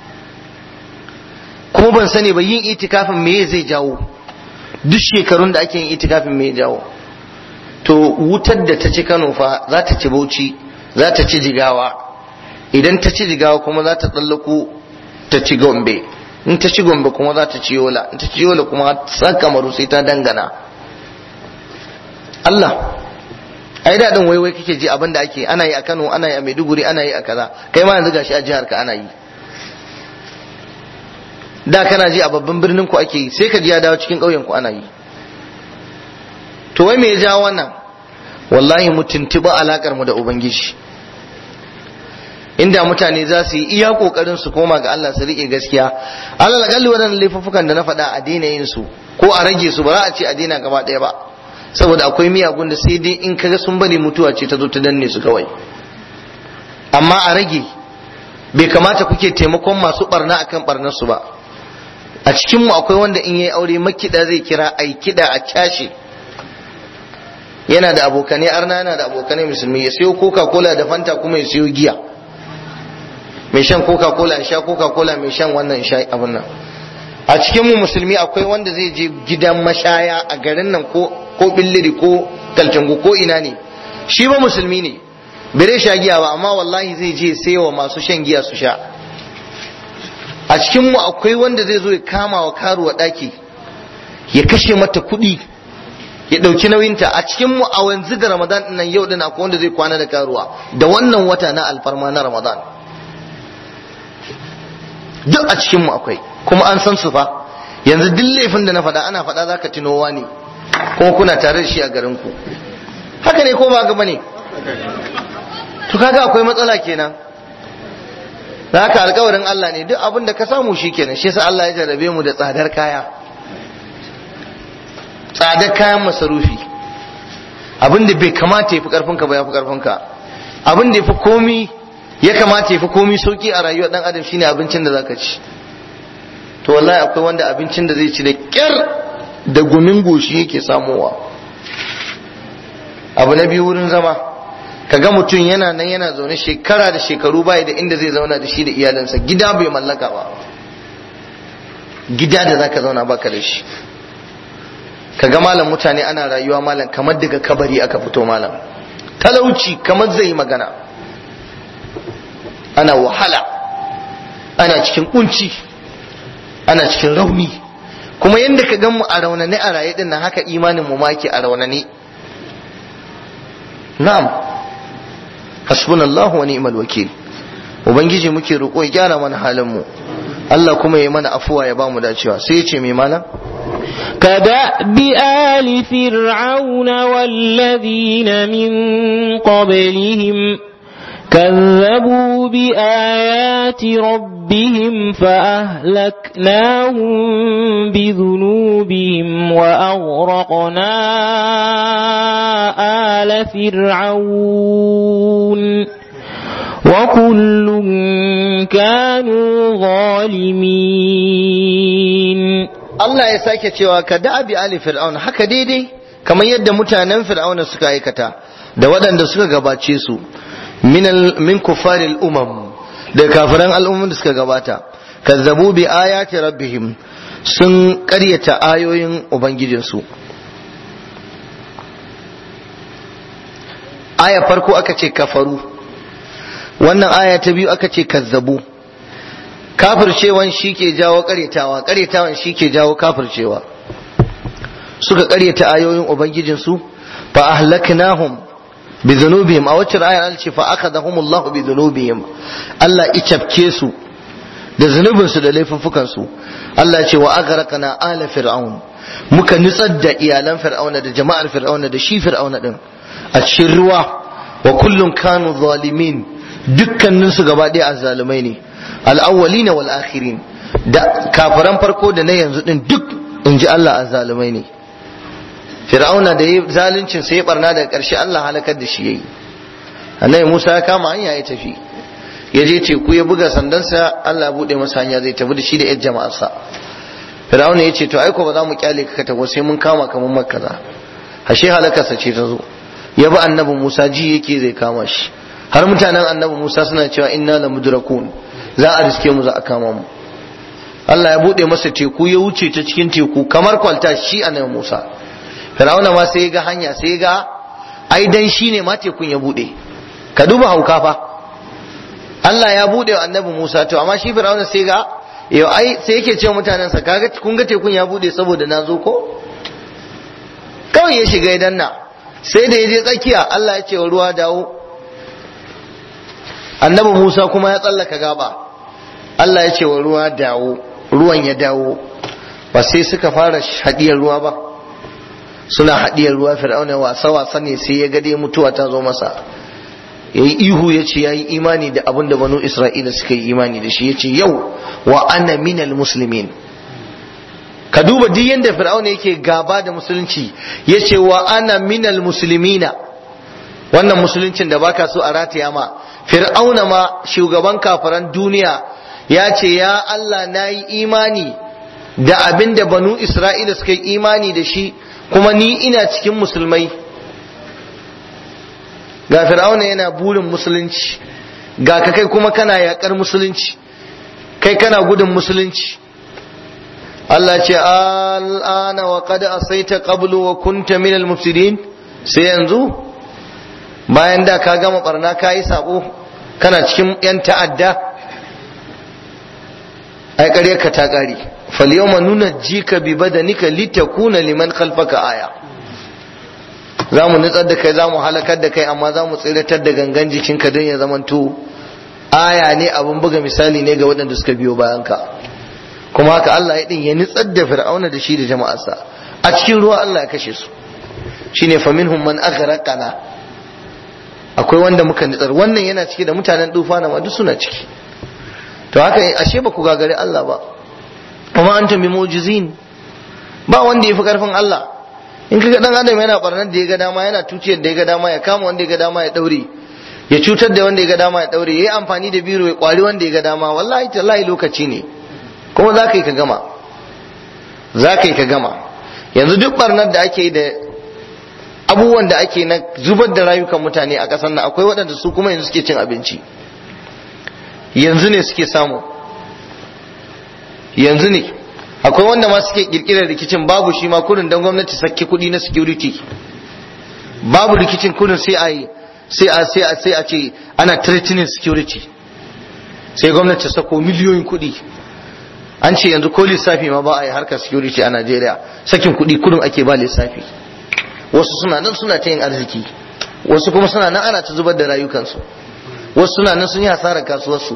kuma ban sani ba yin itikafin me zai jawo duk shekarun da ake yin itikafin me ya jawo to wutar da ta ci Kano fa za ta ci Bauchi za ta ci Jigawa idan ta ci jigawa kuma za ta tsallako ta ci gombe in ta ci gombe kuma za ta ci yola in ta ci yola kuma san kamaru sai ta dangana Allah ai daɗin waiwai kake ji abin da ake ana yi a Kano ana yi a Maiduguri ana yi a kaza kai ma yanzu gashi a jihar ka ana yi da kana ji a babban birnin ku ake yi sai ka ji ya dawo cikin ƙauyen ku ana yi to wai me ya jawo wannan wallahi mu tuntuba alakar mu da ubangiji inda mutane za su yi iya kokarin su koma ga Allah su rike gaskiya Allah lagalli waɗannan laifuffukan da na faɗa a daina yin su ko a rage su ba za a ce a daina gaba ɗaya ba saboda akwai miyagun da sai dai in kaga sun bari mutuwa ce ta zo ta danne su kawai amma a rage bai kamata kuke taimakon masu barna akan barnar su ba a cikin mu akwai wanda in yayi aure makida zai kira ai kida a cashe yana da abokanai arna yana da abokanai musulmi ya sayo coca cola da fanta kuma ya sayo giya mai shan coca cola ya sha coca cola mai shan wannan sha abin nan a cikin mu musulmi akwai wanda zai je gidan mashaya a garin nan ko ko billiri ko kaltangu ko ina ne shi ba musulmi ne bai sha giya ba amma wallahi zai je sayowa masu shan giya su sha a cikin mu akwai wanda zai zo ya kama wa karuwa daki ya kashe mata kuɗi ya ɗauki nauyinta a cikin mu a wanzu da ramadan nan yau din akwai wanda zai kwana da karuwa da wannan wata na alfarma na ramadan duk a cikin mu akwai kuma an san su fa yanzu duk laifin da na faɗa ana faɗa zaka tunowa ne kuma kuna tare da shi a garin ku haka ne ko ba ga bane to kaga akwai matsala kenan da haka alkawarin Allah ne duk abin da ka samu shi kenan shi yasa Allah ya jarrabe mu da tsadar kaya tsadar kayan masarufi abin da bai kamata ya fi karfinka ba ya fi karfinka abin da ya fi komi ya kamata ya fi komi sauki a rayuwar dan adam shine abincin da zaka ci to wallahi akwai wanda abincin da zai ci da kyar da gumin goshi yake samowa abu na biyu wurin zama kaga mutum yana nan yana zaune shekara da shekaru bai da inda zai zauna da shi da iyalinsa gida bai mallaka ba gida da zaka zauna baka da shi kaga malam mutane ana rayuwa malam kamar daga kabari aka fito malam talauci kamar zai yi magana ana wahala ana cikin kunci ana cikin rauni kuma yadda ka gan mu a raunane a raye din nan haka imanin mu maki a raunane na'am hasbunallahu wa ni'mal wakil ubangiji muke roƙo ya gyara mana halin mu Allah kuma ya mana afuwa ya bamu dacewa sai ya ce mai malam كدأب آل فرعون والذين من قبلهم كذبوا بآيات ربهم فأهلكناهم بذنوبهم وأغرقنا آل فرعون وكل كانوا ظالمين Allah ya sake cewa ka da'abi ali fir'aun haka daidai kamar yadda mutanen fir'auna suka aikata da waɗanda suka gabace su min kufaril umam da kafiran al'umman da suka gabata kazzabu bi ayati rabbihim sun ƙaryata ayoyin ubangijinsu aya farko aka ce kafaru wannan aya ta biyu aka ce kazzabu kafircewan shi ke jawo karyatawa karyatawan shi ke jawo kafircewa suka karyata ayoyin ubangijinsu fa ahlaknahum bi dhunubihim a wacce ayar an ce fa akhadahum Allah bi dhunubihim Allah icafke su da zunubin su da laifuffukan su Allah ce wa aghraqna ala fir'aun muka nutsar da iyalan fir'auna da jama'ar fir'auna da shi fir'auna din a cikin ruwa wa kullun kanu zalimin dukkanin su gaba ɗaya azzalumai ne al'awwalina wal akhirin da kafiran farko da na yanzu din duk in ji Allah azzalumai ne fir'auna da ya zaluncin sai ya barna daga ƙarshe Allah halakar da shi yayi annabi Musa ya kama hanya ya tafi ya je teku ya buga sandansa Allah ya bude masa hanya zai tafi da shi da yar jama'arsa fir'auna ya ce to ai ko ba za mu kyale ka tafi sai mun kama ka mun makaza ashe halakarsa ce ta zo ya bi annabi Musa ji yake zai kama shi har mutanen annabi Musa suna cewa inna la mudrakun za a riske mu za a kama mu Allah ya bude masa teku ya wuce ta cikin teku kamar kwalta shi annabi Musa Fir'auna ma sai ya ga hanya sai ya ga ai dan shi ne ma tekun ya bude ka duba hauka fa Allah ya bude wa annabi Musa to amma shi Fir'auna sai ga yau ai sai yake cewa mutanen sa kaga kun ga tekun ya bude saboda na zo ko kawai ya shiga idan na sai da ya je tsakiya Allah ya ce wa ruwa dawo annabi Musa kuma ya tsallaka gaba Allah ya ce wa ruwa dawo ruwan ya dawo ba sai suka fara hadiyar ruwa ba suna hadiyar ruwa fir'auna wasa wasa ne sai ya ga dai mutuwa ta zo masa yayi ihu ya ce yayi imani da abin da banu Isra'ila suka yi imani da shi ya ce yau wa ana minal muslimin ka duba duk yanda fir'auna yake gaba da musulunci ya ce wa ana minal muslimina wannan musuluncin da baka so a rataya ma fir'auna ma shugaban kafiran duniya ya ce ya Allah na yi imani da abin da banu isra'ila suka yi imani da shi kuma ni ina cikin musulmai ga fir'auna yana burin musulunci ga ka kai kuma kana yakar musulunci kai kana gudun musulunci Allah ce al'ana wa qad asaita qablu wa kunta minal mufsidin sai yanzu bayan da ka gama barna ka yi sabo kana cikin yan ta'adda ai ƙarya ka ta ƙari fal yawma nunajjika bi badanika litakuna liman khalfaka aya za mu nutsar da kai za mu halakar da kai amma za mu tsiratar da gangan jikinka don ya zamanto aya ne abin buga misali ne ga waɗanda suka biyo bayan ka kuma haka Allah ya din ya nutsar da fir'auna da shi da jama'arsa a cikin ruwa Allah ya kashe su shine faminhum man aghraqana akwai wanda muka nitsar wannan yana ciki da mutanen dufa na ma duk suna ciki to haka ashe ba ku gagari Allah ba kuma antum bi mu'jizin ba wanda yafi karfin Allah in kaga dan adam yana barnar da ya ga dama yana tuciyar da ya ga dama ya kama wanda ya ga dama ya daure ya cutar da wanda ya ga dama ya daure yayi amfani da biro ya kwari wanda ya ga dama wallahi tallahi lokaci ne kuma za ka yi ka gama za ka yi ka gama yanzu duk barnar da ake yi da abubuwan da ake na zubar da rayukan mutane a ƙasar nan akwai waɗanda su kuma yanzu suke cin abinci yanzu ne suke samu yanzu ne akwai wanda ma suke kirkirar rikicin babu shi ma kudin don gwamnati sakki kudi na security babu rikicin kudin sai a yi sai a sai a sai a ce ana threatening security sai gwamnati ta sako miliyoyin kudi an ce yanzu ko lissafi ma ba a yi harkar security a Najeriya sakin kudi kudin ake ba lissafi wasu suna nan suna ta yin arziki wasu kuma suna nan ana ta zubar da rayukansu wasu suna nan sun yi hasarar kasuwarsu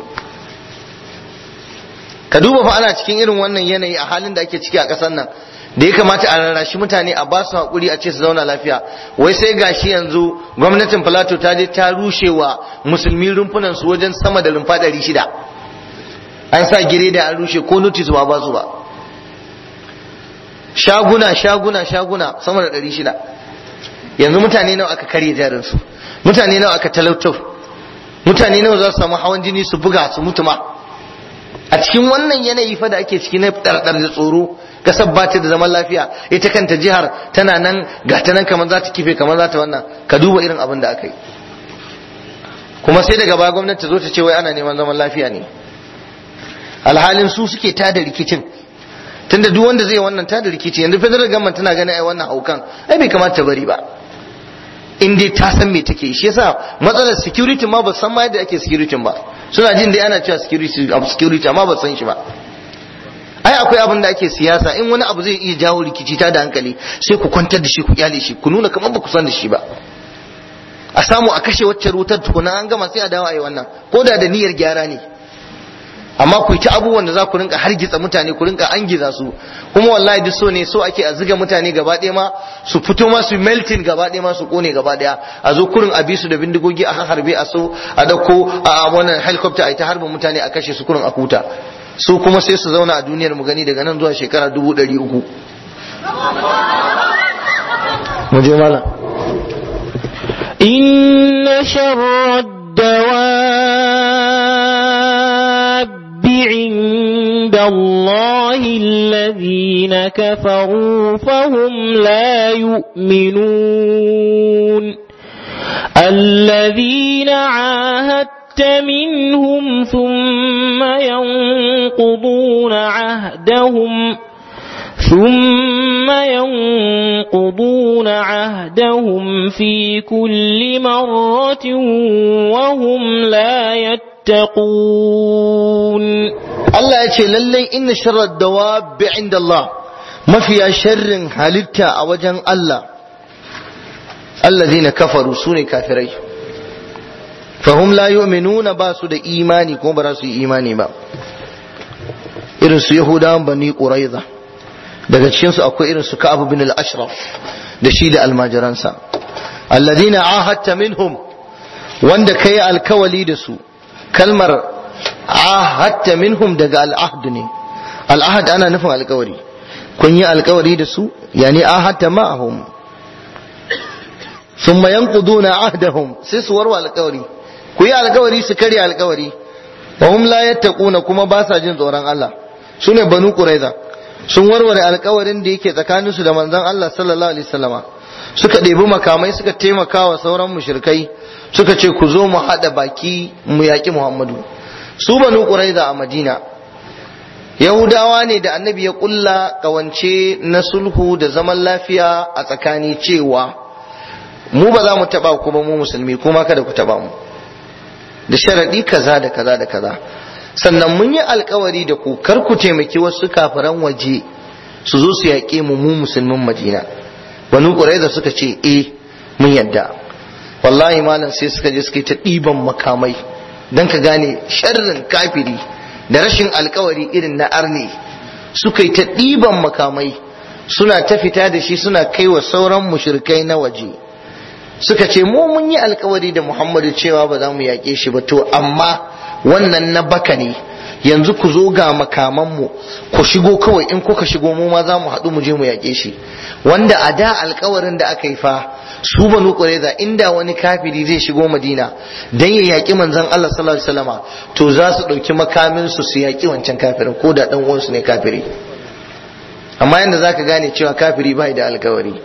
ka duba fa ana cikin irin wannan yanayi a halin da ake ciki a ƙasar nan da ya kamata a rarrashi mutane a ba su haƙuri a ce su zauna lafiya wai sai gashi yanzu gwamnatin plateau ta je ta rushe wa musulmi rumfunan su wajen sama da rumfa ɗari shida an sa gire da an rushe ko notice ba ba su ba shaguna shaguna shaguna sama da ɗari shida yanzu mutane nawa aka karye jarinsu mutane nawa aka talautar mutane nawa za su samu hawan jini su buga su mutu ma a cikin wannan yanayi fa da ake ciki na ɗarɗar da tsoro kasar ba ta da zaman lafiya ita kanta jihar tana nan ga ta nan kamar za ta kife kamar za ta wannan ka duba irin abin da aka yi kuma sai daga baya gwamnati ta zo ta ce wai ana neman zaman lafiya ne alhalin su suke tada rikicin tunda duk wanda zai wannan tada rikici yanzu federal government tana ganin ai wannan haukan ai bai kamata ta bari ba in dai ta san me take shi yasa matsalar security ma ba san ma yadda ake security ba suna jin dai ana cewa security abu security amma ba san shi ba ai akwai abin da ake siyasa in wani abu zai iya jawo rikici ta da hankali sai ku kwantar da shi ku kyale shi ku nuna kamar ba ku san da shi ba a samu a kashe wacce wutar tukuna an gama sai a dawo a yi wannan ko da da niyyar gyara ne amma ku yi ta abubuwan da za ku rinka hargitsa mutane ku rinka angiza su kuma wallahi duk so ne so ake a ziga mutane gaba ɗaya ma su fito ma su melting gaba ɗaya ma su kone gaba ɗaya a zo kurin a bi su da bindigogi a harbe a so a dauko a wannan helicopter a yi ta harbin mutane a kashe su kurin a huta su kuma sai su zauna a duniyar mu gani daga nan zuwa shekara dubu ɗari uku mu je malam إن شر الدواب عند الله الذين كفروا فهم لا يؤمنون الذين عاهدت منهم ثم ينقضون عهدهم ثم ينقضون عهدهم في كل مرة وهم لا يتقون Allah ya ce lallai inna sharar dawabi inda Allah mafiya sharrin halitta a wajen Allah allazina kafaru su ne kafirai fahum la yu'minuna ba su da imani ko ba za su yi imani ba irin su yahudawan bani quraiza daga cikin su akwai irin su ka'ab bin al-ashraf da shi da almajiransa allazina ahadta minhum wanda kai alkawali da su kalmar ahadta minhum daga al'ahd ne al'ahd ana nufin alkawari kun yi alkawari da su yani ahadta ma'ahum thumma yanquduna ahdahum sai su warwa alkawari ku yi alkawari su karya alkawari wa hum la yattaquna kuma ba sa jin tsoron Allah sune banu quraiza sun warware alkawarin da yake tsakaninsu da manzon Allah sallallahu alaihi wasallama suka ɗebi makamai suka taimaka wa sauran mushrikai suka ce ku zo mu haɗa baki mu yaƙi Muhammadu su banu Quraiza a Madina Yahudawa ne da annabi ya ƙulla ƙawance na sulhu da zaman lafiya a tsakani cewa mu ba za mu taɓa ku ba mu musulmi kuma kada ku taɓa mu da sharaɗi kaza da kaza da kaza sannan mun yi alkawari da ku kar ku taimaki wasu kafiran waje su zo su yaƙe mu mu musulmin Madina banu Quraiza suka ce eh mun yadda wallahi malam sai suka je suka yi ta ɗiban makamai don ka gane sharrin kafiri da rashin alkawari irin na arne suka yi ta ɗiban makamai suna ta fita da shi suna kai wa sauran mushrikai na waje suka ce mu mun yi alkawari da muhammadu cewa ba za mu yaƙe shi ba to amma wannan na baka ne yanzu ku zo ga makamanmu ku shigo kawai in kuka shigo mu ma za mu haɗu mu je mu yaƙe shi wanda a da alkawarin da aka yi fa su banu qurayza inda wani kafiri zai shigo madina dan ya yaƙi manzon Allah sallallahu alaihi wasallama to za su ɗauki makamin su su yaƙi wancan kafirin ko da dan uwansu ne kafiri amma yanda zaka gane cewa kafiri bai da alkawari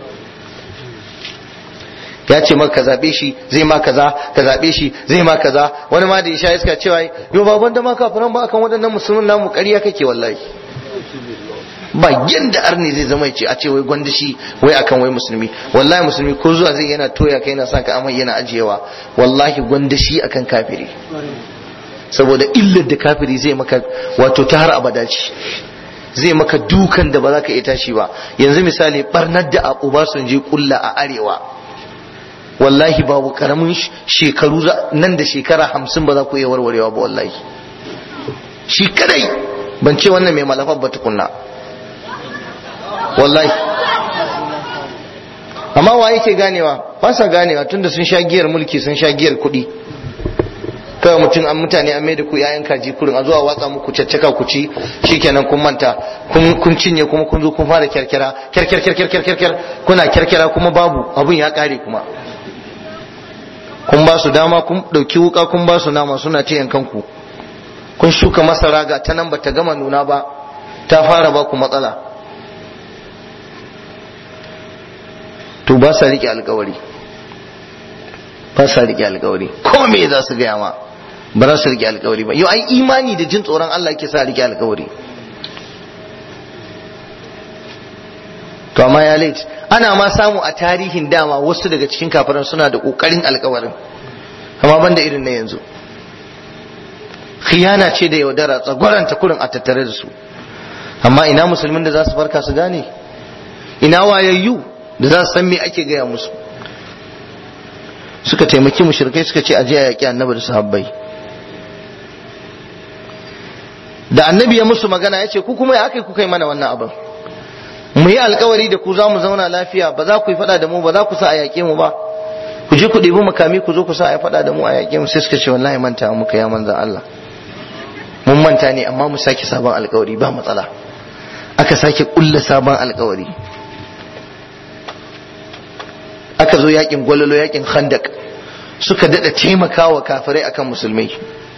ya ce maka ka zaɓe shi zai ma kaza ka zaɓe shi zai ma kaza wani ma da ya sha iska cewa yo baban da ma kafiran ba akan waɗannan musulmin namu ƙarya kake wallahi ba yanda arni zai zama ce a ce wai gwanda shi wai akan wai musulmi wallahi musulmi ko zuwa zai yana toya kai yana sa ka amai yana ajiyewa wallahi gwanda shi akan kafiri saboda illar da kafiri zai maka wato ta har abada ce zai maka dukan da ba za ka iya tashi ba yanzu misali barnar da a Obasanjo kulla a arewa wallahi babu karamin shekaru nan da shekara hamsin ba za ku iya warwarewa ba wallahi shi kadai ban ce wannan mai malafar ba tukunna wallahi amma wa yake ganewa ba sa ganewa tunda sun sha giyar mulki sun sha giyar kuɗi kawai mutum an mutane an maida ku yayan kaji kurin a zuwa watsa muku caccaka ku ci shikenan kun manta kun cinye kuma kun zo kun fara kyarkyara kyarkyar kyarkyar kyarkyar kuna kyarkyara kuma babu abun ya kare kuma kun ba su dama kun dauki wuka kun ba su nama suna ce yankan ku kun shuka masara ga ta nan bata gama nuna ba ta fara ba ku matsala to ba sa rike alkawari ba sa rike alkawari ko me za su gaya ma ba za su rike alkawari ba yau ai imani da jin tsoron Allah ke sa rike alkawari to amma ya late ana ma samu a tarihin dama wasu daga cikin kafiran suna da kokarin alkawarin amma banda irin na yanzu khiyana ce da yaudara tsagwaranta kurin a tattare da su amma ina musulmin da za su farka su gane ina wayayyu da za su san me ake gaya musu suka taimaki mushrikai suka ce aje a yaƙi annabi da sahabbai da annabi ya musu magana ya ce ku kuma ya aka kuka yi mana wannan abin mu yi alkawari da ku za mu zauna lafiya ba za ku yi faɗa da mu ba za ku sa a yaƙe mu ba ku je ku ɗebi makami ku zo ku sa a faɗa da mu a yaƙe mu sai suka ce wallahi manta muka ya manzan Allah mun manta ne amma mu sake sabon alkawari ba matsala aka sake ƙulla sabon alkawari aka zo yakin gwalolo yakin khandak suka dada taimakawa kafirai akan musulmai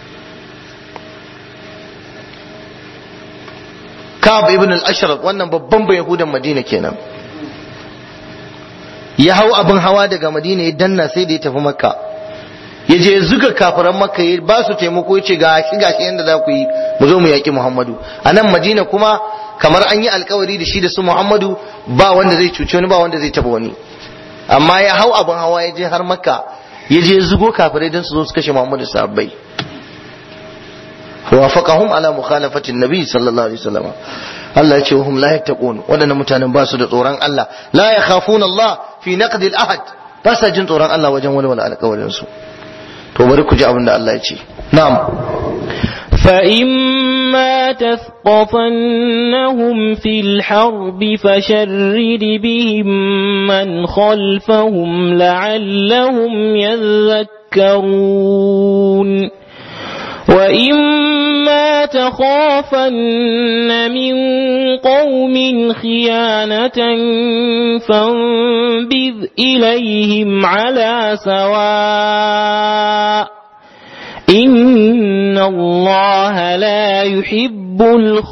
Ka'ab ibn al-Ashraf wannan babban bai Yahudan Madina kenan ya hau abin hawa daga Madina ya danna sai da ya tafi Makka ya je zuga kafiran Makka ya ba su taimako ya ce ga shi gashi yanda za ku yi mu zo mu yaki Muhammadu a nan Madina kuma kamar an yi alkawari da shi da su Muhammadu ba wanda zai cuci wani ba wanda zai taba wani amma ya hau abin hawa ya je har makka ya je zugo kafirai don su zo su kashe muhammadu sahabbai wafaqahum ala mukhalafatin nabi sallallahu alaihi wasallam Allah ya ce hum la yattaqun wadannan mutanen ba su da tsoron Allah la yakhafuna Allah fi naqd al-ahd ba sa jin tsoron Allah wajen walwala alƙawarin su to bari ku ji abin da Allah ya ce na'am فإما تثقفنهم في الحرب فشرد بهم من خلفهم لعلهم يذكرون وإما تخافن من قوم خيانة فانبذ إليهم على سواء إن الله لا يحب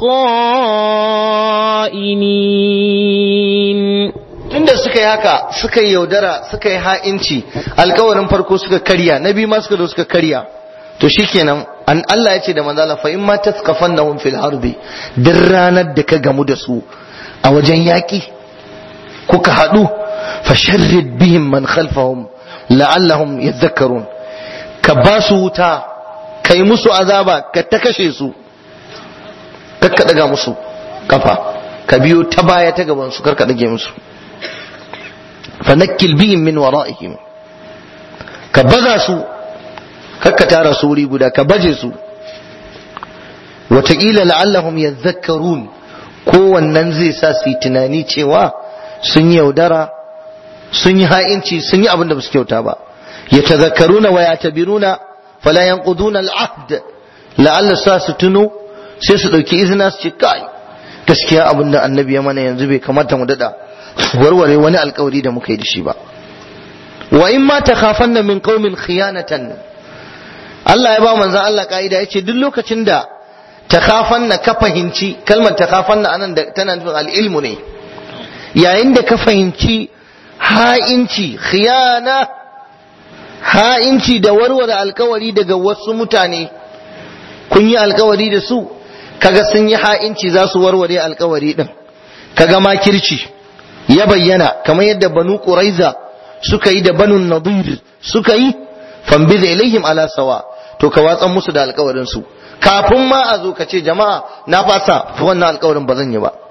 الخائنين tunda suka yi haka suka yi yaudara suka yi ha'inci alkawarin farko suka karya na biyu ma suka zo suka karya to shikenan an Allah ya ce da manzala fa in ma taskafannahum fil harbi duk ranar da ka gamu da su a wajen yaki kuka haɗu fa sharrid bihim man khalfahum la'allahum yadhakkarun ka ba su wuta ka yi musu azaba ka ta kashe su ka daga musu kafa ka biyo ta baya ta gaban su karka dage musu fa nakkil bihim min wara'ihim ka baza su karka tara su wuri guda ka baje su wataƙila la'allahum yadhakkarun kowannan zai sa su yi tunani cewa sun yi yaudara sun yi ha'inci sun yi abin da ba su kyauta ba يتذكرون ويعتبرون فلا ينقضون العهد لعل ساس تنو sai su ɗauki izina su ce kai gaskiya abin da annabi ya mana yanzu bai kamata mu daɗa warware wani alkawari da muka yi da shi ba wa in ma takhafanna min qaumin khiyanatan Allah ya ba manzon Allah ka'ida yace duk lokacin da takhafanna ka fahimci kalmar takhafanna anan da tana nufin al-ilmu ne yayin da ka fahimci ha'inci khiyana ha'inci da warware alkawari daga wasu mutane kun yi alkawari da su kaga sun yi ha'inci za su warware alkawari din kaga makirci ya bayyana kamar yadda banu quraiza suka yi da banu nadir suka yi fambiza ilaihim ala sawa to ka watsan musu da alkawarin su kafin ma a zo ka ce jama'a na fasa wannan alkawarin ba zan yi ba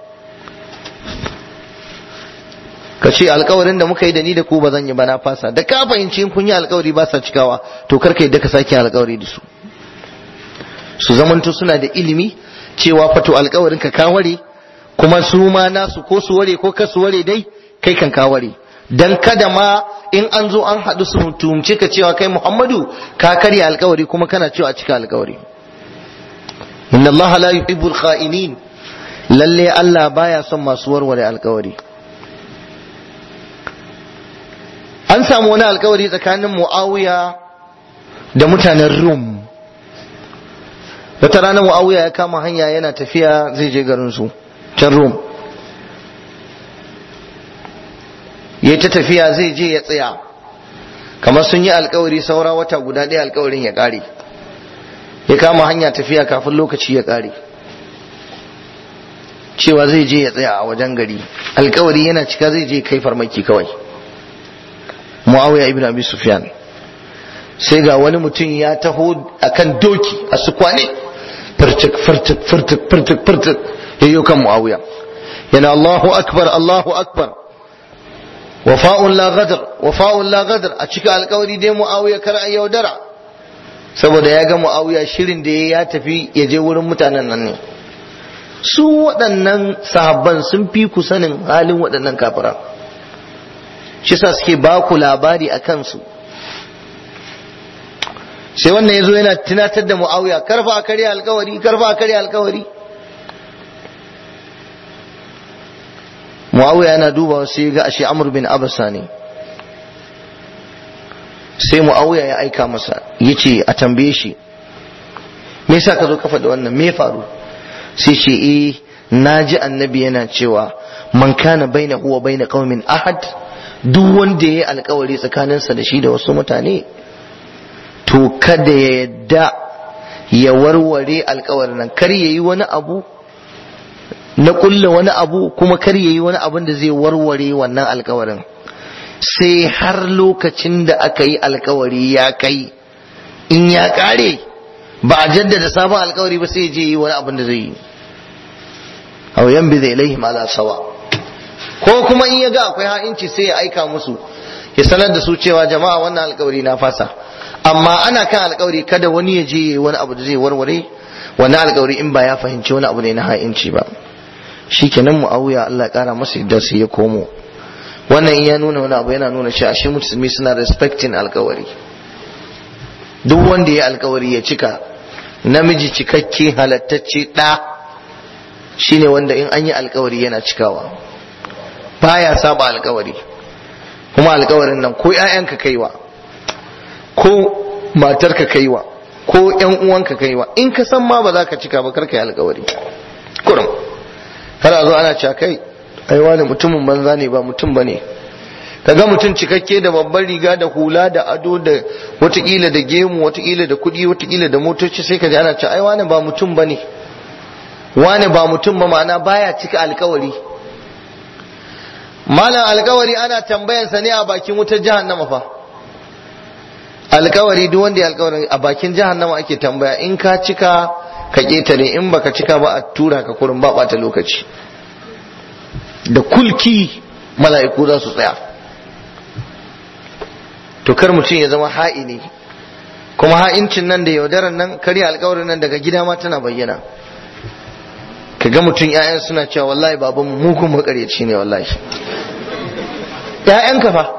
ka ce alkawarin da muka yi da ni da ku ba zan yi ba na fasa da ka fahimci in kun yi alkawari ba sa cikawa to kar ka yadda ka sake alkawari da su su zamanto suna da ilimi cewa fato alkawarin ka kaware kuma su ma nasu ko su ware ko ka su ware dai kai kan kaware dan kada ma in an zo an haɗu su tumce ka cewa kai Muhammadu ka karya alkawari kuma kana cewa a cika alkawari inna Allah la yuhibbul kha'inin lalle Allah baya son masu warware alkawari an samu wani alkawari tsakanin Muawiya da mutanen Rum wata rana Muawiya ya kama hanya yana tafiya zai je garin su can Rum ya ta tafiya zai je ya tsaya kamar sun yi alkawari saura wata guda ɗaya alkawarin ya ƙare ya kama hanya tafiya kafin lokaci ya ƙare cewa zai je ya tsaya a wajen gari alkawari yana cika zai je kai farmaki kawai muawiya ibn abi sufyan sai ga wani mutum ya taho akan doki a sukwane furtuk furtuk furtuk furtuk furtuk yayyo kan muawiya yana Allahu akbar Allahu akbar wafa'un la gadar wafa'un la gadar a cika alkawari dai muawiya kar a yaudara saboda ya ga muawiya shirin da ya tafi ya je wurin mutanen nan ne su waɗannan sahabban sun fi ku sanin halin waɗannan kafira shi sa suke ba ku labari a kansu sai wannan ya zo yana tunatar da muawiya karfa a karya alkawari karfa a karya alkawari muawiya yana dubawa sai ga ashe amr bin abasa ne sai muawiya ya aika masa yace a tambaye shi me yasa ka zo kafa da wannan me faru sai ce eh naji annabi yana cewa man kana bainahu wa baina qaumin ahad duk wanda yayi alkawari tsakaninsa da shi da wasu mutane to kada ya yadda ya warware alkawarin nan kar yayi wani abu na kulla wani abu kuma kar yayi wani abin da zai warware wannan alkawarin sai har lokacin da aka yi alkawari ya kai in ya kare ba a jaddada sabon alkawari ba sai je yi wani abin da zai yi aw yanbi zai ilaihim ala sawa ko kuma in ya ga akwai ha'inci sai ya aika musu ya sanar da su cewa jama'a wannan alkawari na fasa amma ana kan alkawari kada wani ya je wani abu da zai warware wannan alkawari in ba ya fahimci wani abu ne na ha'inci ba shikenan muawiya Allah ya kara masa yadda sai ya komo wannan in ya nuna wani abu yana nuna cewa shi musulmi suna respecting alkawari duk wanda ya alkawari ya cika namiji cikakke halattacce ɗa shine wanda in an yi alkawari yana cikawa baya saba alkawari kuma alkawarin nan ko 'ya'yanka kaiwa ko matarka kaiwa ko 'yan uwanka kaiwa in ka san ma ba za ka cika ba karka yi alkawari kurum har a zo ana cewa kai ai wani mutumin banza ne ba mutum bane kaga mutum cikakke da babban riga da hula da ado da watakila da gemu watakila da kudi watakila da motoci sai ka ji ana cewa ai wani ba mutum bane wani ba mutum ba ma'ana baya cika alkawari malam alkawari ana tambayansa ne a bakin wutar jahannama fa alkawari duk wanda ya alkawari a bakin jahannama ake tambaya in ka cika ka ketare in baka cika ba a tura ka kurin ba bata lokaci da kulki mala'iku za su tsaya to kar mutum ya zama ha'ini kuma ha'incin nan da yaudaran nan karya alkawarin nan daga gida ma tana bayyana ka ga mutum 'ya'yan suna cewa wallahi baban mugun makaryaci ne wallahi ‘ya'yanka fa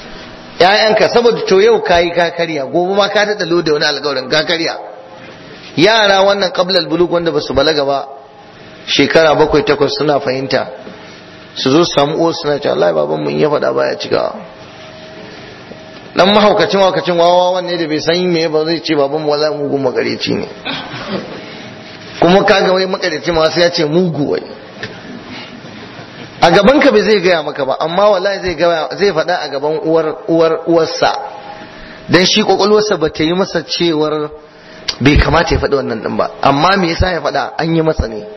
‘ya'yanka saboda to yau kayi ka karya gobe ma ka daɗa da wani alkawarin ka karya yara wannan qablal bulug wanda basu balaga ba shekara bakwai takwas suna fahimta su zo su samu uwar suna cewa Allah baban mu in ya faɗa baya cikawa dan mahaukacin mahaukacin wawa wanne da bai san me ba zai ce baban mu wallahi mugun makareci ne kuma kaga wai makareci ma sai ya ce mugu wai a gaban ka bai zai gaya maka ba amma wallahi zai gaya zai faɗa a gaban uwar uwar uwarsa dan shi kwakwalwarsa ba ta yi masa cewar bai kamata ya faɗi wannan din ba amma me yasa ya faɗa an yi masa ne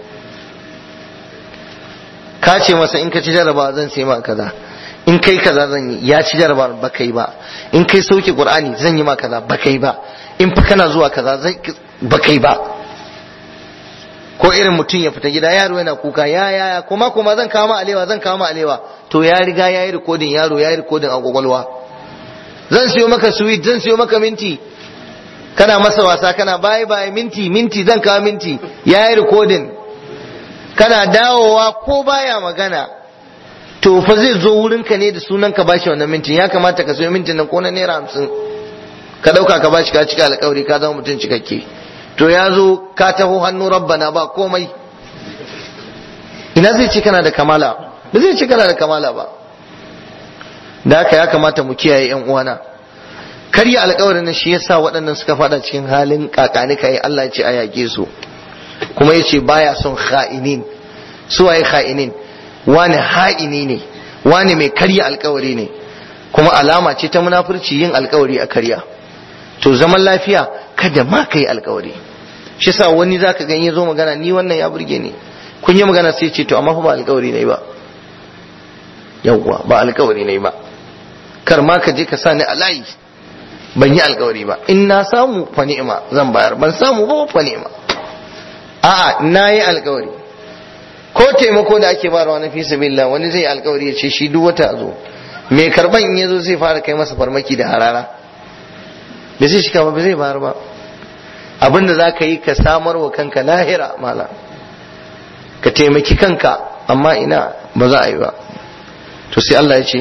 ka ce masa in ka ci jaraba zan sai ma kaza in kai kaza zan yi ya ci jaraba ba kai ba in kai sauke qur'ani zan yi ma kaza ba kai ba in fa kana zuwa kaza zan ba kai ba ko irin mutum ya fita gida yaro yana kuka ya ya ya kuma kuma zan kawo ma alewa zan kawo ma alewa to ya riga ya yi rikodin yaro ya yi rikodin a kwakwalwa zan siyo maka sweet zan siyo maka minti kana masa wasa kana bye bye minti minti zan kawo minti ya yi rikodin kana dawowa ko baya magana to fa zai zo wurinka ne da sunan ka bashi wannan mintin ya kamata ka siyo mintin nan ko na naira hamsin ka dauka ka bashi ka cika alkawari ka zama mutum cikakke to ya zo ka taho hannu rabbana ba komai ina zai ce kana da kamala ba zai ce kana da kamala ba da haka ya kamata mu kiyaye yan uwana karya alkawarin shi yasa waɗannan suka fada cikin halin kakanika ya Allah ya ce a yake su kuma ya ce baya son kha'inin su waye kha'inin wani ha'ini ne wani mai karya alkawari ne kuma alama ce ta munafurci yin alkawari a karya to zaman lafiya kada ma ka yi alkawari shi sa wani zaka gan ya zo magana ni wannan ya burge ni kun yi magana sai ce to amma fa ba alkawari ne ba yawwa ba alkawari ne ba kar ma ka je ka sa ni a layi ban yi alkawari ba in na samu fa ni'ima zan bayar ban samu ba fa ni'ima a'a na yi alkawari ko taimako da ake bayarwa na fi sabilillah wani zai alkawari ya ce shi duk wata zo mai karban in yazo zai fara kai masa farmaki da harara da zai shiga ba zai bayar ba abinda za ka yi ka samar wa kanka lahira mala ka taimaki kanka amma ina ba za a yi ba to sai Allah ya ce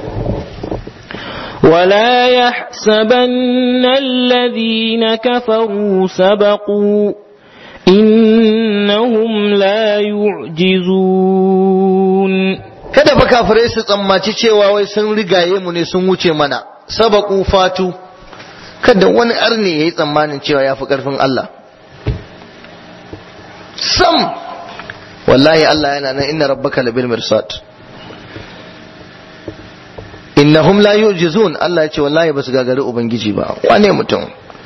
ولا يحسبن الذين كفروا سبقوا إنهم لا يعجزون kada fa kafirai su tsammaci cewa wai sun rigaye mu ne sun wuce mana sabaku fatu kada wani arne yayi tsammanin cewa ya fi karfin Allah sam wallahi Allah yana nan inna rabbaka labil mirsad innahum la yujizun Allah ya ce wallahi basu gagari ubangiji ba wane mutum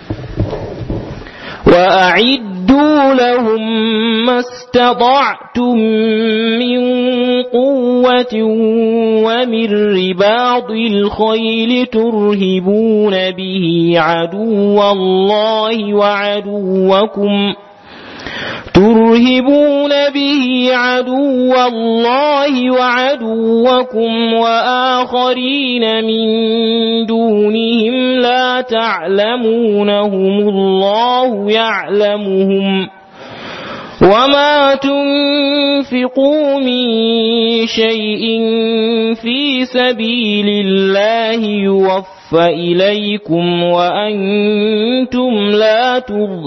وأعدوا لهم ما استطعتم من قوة ومن رباط الخيل ترهبون به عدو الله وعدوكم ترهبون به عدو الله وعدوكم وآخرين من دونهم لا تعلمونهم الله يعلمهم وما تنفقوا من شيء في سبيل الله يوفى إليكم وأنتم لا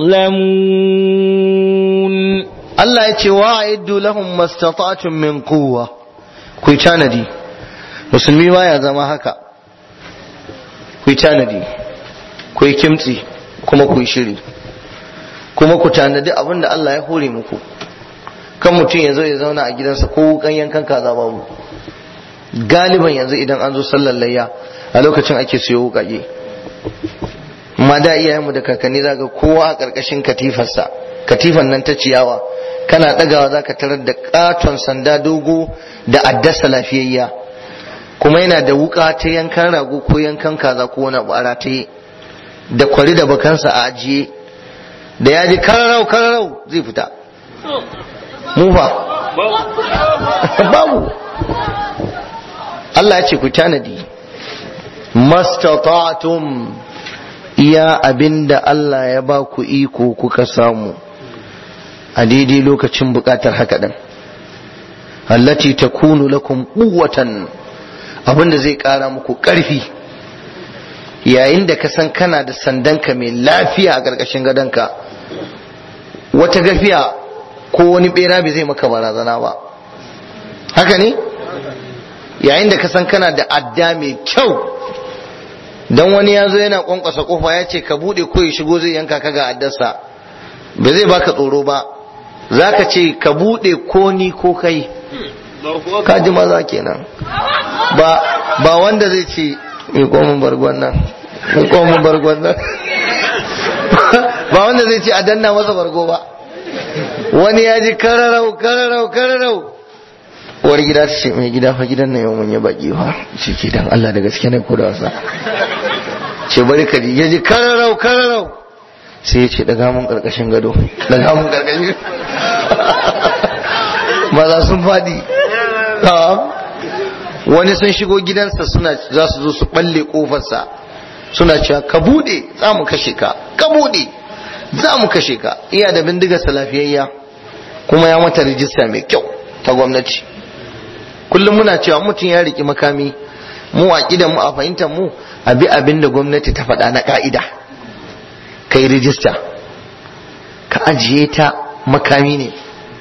تظلمون Allah ya ce wa'iddu lahum mastata'tum min quwwa ku tanadi musulmi baya zama haka ku tanadi ku kimtsi kuma ku shiri kuma ku tanadi abin da Allah ya hore muku kan mutum ya zo ya zauna a gidansa ko wukan yankan kaza babu galiban yanzu idan an zo sallar layya a lokacin ake siyo wukake ma da iyayenmu da kakanni zaga kowa a ƙarƙashin katifarsa katifan nan ta ciyawa kana ɗagawa za ka tarar da ƙaton sanda dogo da addasa lafiyayya kuma yana da wuka ta yankan rago ko yankan kaza ko wani abu a rataye da kwari da bakansa a ajiye da ya ji kararau kararau zai fita mufa babu Allah ya ce ku tanadi mastata'tum iya abinda Allah ya ba ku iko kuka samu a daidai lokacin bukatar haka din allati takunu lakum quwwatan abinda zai kara muku karfi yayin da ka san kana da sandanka mai lafiya a ƙarƙashin gadonka wata gafiya ko wani bera bai zai maka barazana ba haka ne yayin da ka san kana da adda mai kyau dan wani ya zo yana kwankwasa kofa ya ce ka bude ko ya shigo zai yanka ka ga addarsa ba zai baka tsoro ba za ka ce ka bude ko ni ko kai ka ji maza kenan ba ba wanda zai ce mai komin bargon nan mai komin bargon nan ba wanda zai ce a danna masa bargo ba wani ya ji kararau kararau kararau uwar gida ta ce mai gida fa gidan nan yau mun yi baki fa shi ke dan Allah da gaske ne ko da wasa ce bari ka ji ya ji kararau kararau sai ya ce daga mun karkashin gado daga mun karkashin maza sun faɗi wani sun shigo gidansa suna za su zo su balle kofarsa suna cewa ka bude za mu kashe ka ka bude za mu kashe ka iya da bindigarsa lafiyayya kuma ya mata rijista mai kyau ta gwamnati kullum muna cewa mutum ya riki makami mu a kidan mu a fahimtar mu a bi abin da gwamnati ta faɗa na ka'ida kai rijista ka ajiye ta makami ne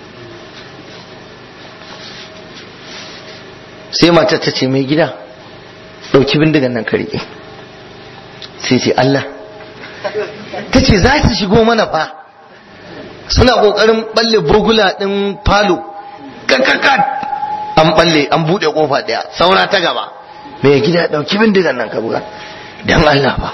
sai matar ta ce mai gida ɗauki bindigan nan ka riƙe sai ce Allah ta ce za su shigo mana fa suna ƙoƙarin ɓalle burgula ɗin falo kakakat an ɓalle an buɗe ƙofa ɗaya saura ta gaba mai gida ɗauki bindigan nan ka buga don Allah ba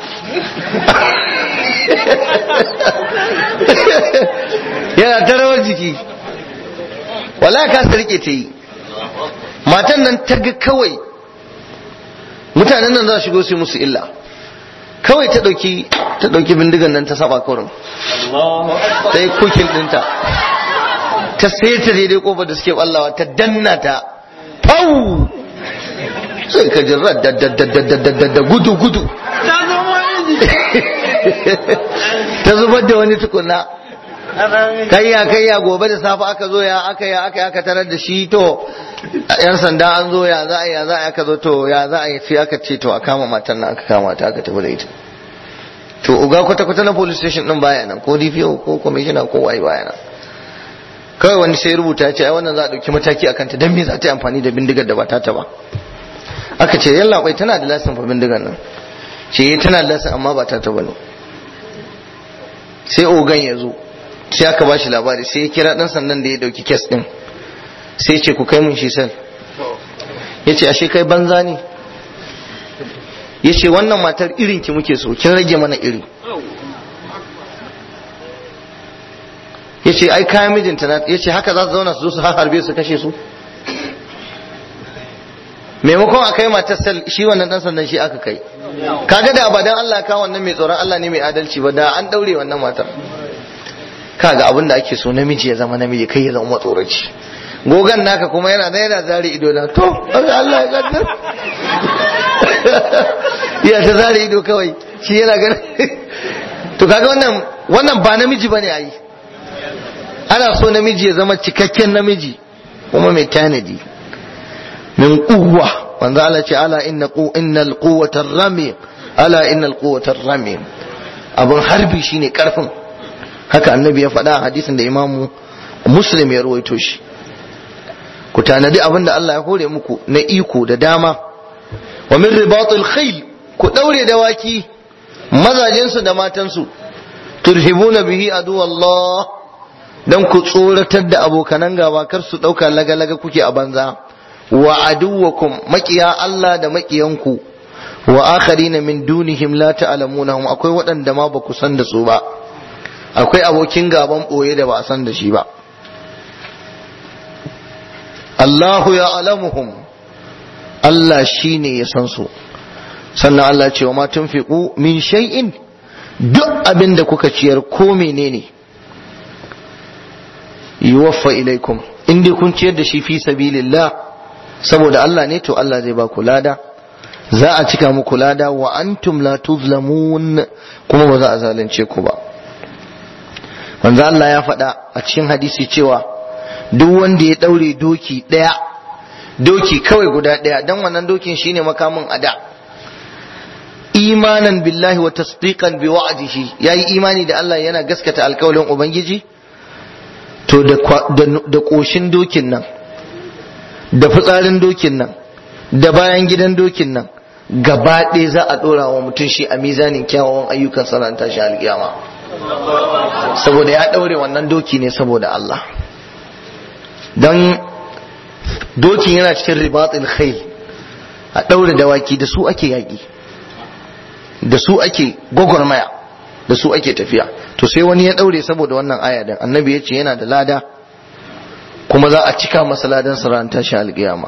yana ta rawar jiki wala ka sa rike ta yi matan nan ta ga kawai mutanen nan za su shigo su musu illa kawai ta ɗauki ta ɗauki bindigan nan ta saba kurin ta yi kukin ɗinta ta sai ta daidai kofar da suke ɓallawa ta danna ta pau sai ka ji da gudu gudu ta zubar da wani tukuna kayya kayya gobe da safe aka zo ya aka ya aka aka tarar da shi to yan sanda an zo ya za a ya za a aka zo to ya za a yi sai aka ce to a kama matan nan aka kama ta aka tafi da ita to uga kwata kwata na police station din baya nan ko DPO ko commissioner ko wai baya nan kawai wani sai rubuta ce ai wannan za a dauki mataki akan ta dan me za ta yi amfani da bindigar da ba ta ta ba aka ce yalla bai tana da lasin fa bindigar nan ce tana da lasin amma ba ta ta bane sai ogan ya zo sai aka ba shi labari sai ya kira dan sandan da ya dauki kes din sai ce ku kai mun shi sel ya ce ashe kai banza ne ya ce wannan matar irin ki muke so kin rage mana iri ya ce ai kayan mijinta na ya ce haka za su zauna su zo su harbe su kashe su maimakon a kai matar sel shi wannan dan sandan shi aka kai kaga da abadan Allah ka wannan mai tsoron Allah ne mai adalci ba da an daure wannan matar kaga abin da ake so namiji ya zama namiji kai ya zama matsoraci gogan naka kuma yana da yana zare ido na to Allah ya kaddar ya ta zare ido kawai shi yana ganin to kaga wannan wannan ba namiji bane ayi ana so namiji ya zama cikakken namiji kuma mai tanadi min quwwa wanda Allah ce ala inna qu innal quwwata rami ala innal quwwata rami abun harbi shine karfin haka annabi ya faɗa a hadisin da imamu muslim ya ruwaito shi ku tanadi abin da Allah ya hore muku na iko da dama wa min ribatul khayl ku daure dawaki mazajensu da matansu turhibuna bihi adu Allah dan ku tsoratar da abokanan gaba kar su dauka laga-laga kuke a banza wa aduwakum makiya Allah da makiyanku wa akharina min dunihim la ta'lamunahum akwai waɗanda ma ba ku san da su ba akwai abokin gaban ɓoye da ba a san da shi ba Allahu ya alamuhum Allah shi ne ya san su sannan Allah ce wa ma tunfiqu min shay'in duk abin da kuka ciyar ko menene yuwaffa ilaikum in dai kun ciyar da shi fi sabilillah saboda Allah ne to Allah zai ba ku lada za a cika muku lada wa antum la tuzlamun kuma ba za a zalunce ku ba manzo Allah ya faɗa a cikin hadisi cewa duk wanda ya ɗaure doki ɗaya doki kawai guda ɗaya dan wannan dokin shine makamin ada imanan billahi wa tasdiqan bi wa'dihi yayi imani da Allah yana gaskata alkawalin ubangiji to da ƙoshin dokin nan da fitsarin dokin nan da bayan gidan dokin nan gaba ɗaya za a ɗora wa mutum shi a mizanin kyawawan ayyukan saranta shi alƙiyama saboda ya ɗaure wannan doki ne saboda Allah don dokin yana cikin ribatul khail a ɗaure dawaki da su ake yaƙi da su ake gwagwarmaya da su ake tafiya to sai wani ya ɗaure saboda wannan aya din annabi ya ce yana da lada kuma za a cika masa ladan saranta shi alƙiyama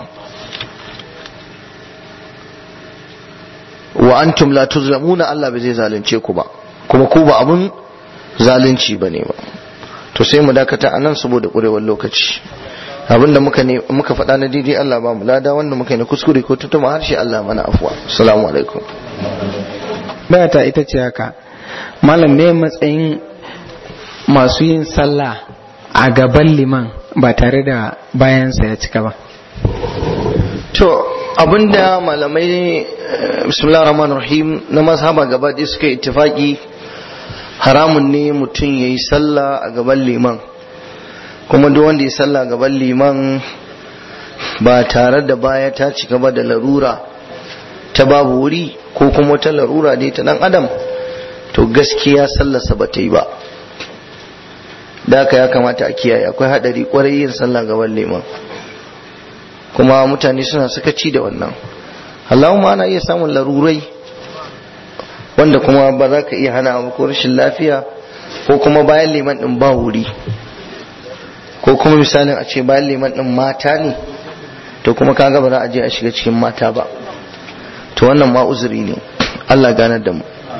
wa antum la tuzlamuna Allah bai zai zalunce ku ba kuma ku ba abun zalunci bane ba to sai mu dakata anan saboda kurewar lokaci abinda muka ne muka faɗa na daidai Allah ba mu lada wanda muka yi na kuskure ko tutuma harshe Allah mana afwa assalamu alaikum bayata ita ce haka malam me matsayin masu yin sallah a gaban liman ba tare da bayansa ya cika ba to abinda malamai bismillah rahman rahim na mazhaba gaba ɗaya suka ittifaki haramun ne mutum ya yi sallah a gaban liman kuma duk wanda ya sallah a gaban liman ba tare da baya ta cika ba da larura ta babu wuri ko kuma wata larura dai ta dan adam to gaskiya sallarsa ba ta yi ba da haka ya kamata a kiyaye akwai hadari kwarai yin sallah gaban liman kuma mutane suna sakaci da wannan Allahumma ana iya samun larurai wanda kuma ba za ka iya hana ba ko rashin lafiya ko kuma bayan liman din ba wuri ko kuma misalin a ce bayan liman din mata ne to kuma kaga ba za a je a shiga cikin mata ba to wannan ma uzuri ne Allah ganar da mu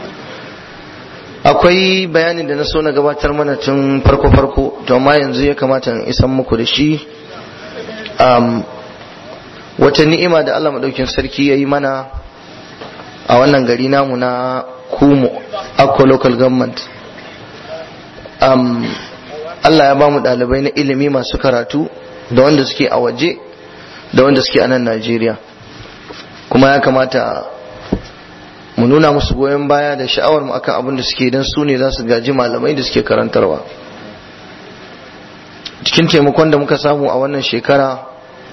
akwai bayanin da na so na gabatar mana tun farko farko to amma yanzu ya kamata in isan muku da shi wata ni'ima da Allah maɗaukin sarki ya yi mana a wannan gari namu na kumo akwa local government um, Allah ya ba mu ɗalibai na ilimi masu karatu da wanda suke a waje da wanda suke a nan Najeriya kuma ya kamata mu nuna musu goyon baya da sha'awar mu akan abin da suke don su ne za su gaji malamai da suke karantarwa cikin taimakon da muka samu a wannan shekara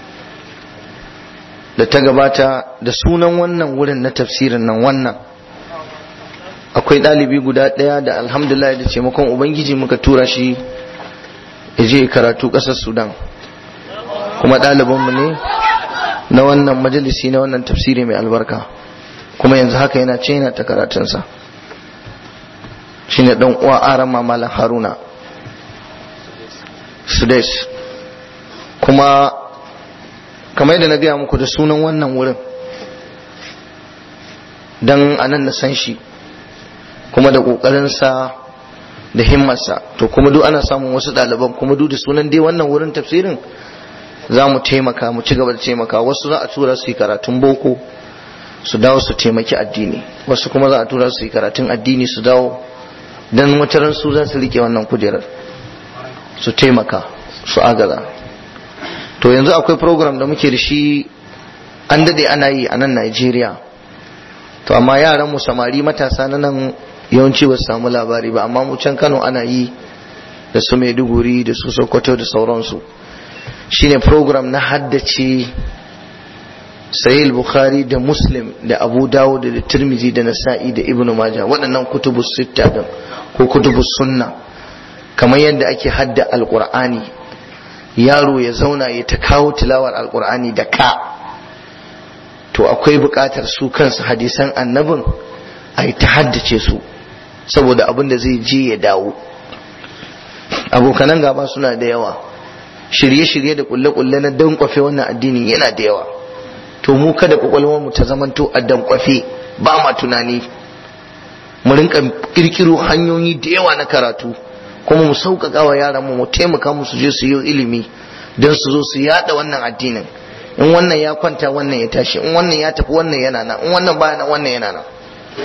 da ta gabata da sunan wannan wurin na tafsirin nan wannan akwai ɗalibi guda ɗaya da alhamdulillah da taimakon ubangiji muka tura shi ya je karatu ƙasar sudan kuma ɗalibanmu ne na wannan majalisi na wannan tafsiri mai albarka kuma yanzu haka yana ce yana ta karatunsa shine ɗan uwa aran malam haruna sudais kuma kamar yadda na gaya muku da sunan wannan wurin don anan na san shi kuma da ƙoƙarinsa da himmarsa to kuma duk ana samun wasu ɗaliban kuma duk da sunan dai wannan wurin tafsirin za mu taimaka mu ci gaba da taimaka wasu za a tura su yi karatun boko su dawo su taimaki addini wasu kuma za a tura su yi karatun addini su dawo don wataran su za su rike wannan kujerar su taimaka su agaza to yanzu akwai program da muke da shi an dade ana yi a nan Najeriya to amma yaran mu samari matasa na nan yawanci ba su samu labari ba amma mu can Kano ana yi da su Maiduguri da su Sokoto da sauransu shine program na haddace Sahih Bukhari da Muslim da Abu Dawud da Tirmidhi da Nasa'i da Ibn Majah waɗannan kutubus sitta din ko kutubus sunna kamar yadda ake hadda alqur'ani yaro ya zauna ya ta kawo tilawar alqur'ani da ka to akwai buƙatar su kansu hadisan annabin a ta haddace su saboda abin da zai je ya dawo abokanan gaba suna da yawa shirye-shirye da kulle-kulle na dankwafe wannan addini yana da yawa to mu kada mu ta zamanto a dankwafe ba ma tunani mu rinka kirkiro hanyoyi da yawa na karatu kuma mu sauƙaƙa wa yaran mu mu taimaka musu je su yi ilimi don su zo su yada wannan addinin in wannan ya kwanta wannan ya tashi in wannan ya tafi wannan yana nan in wannan baya nan wannan yana nan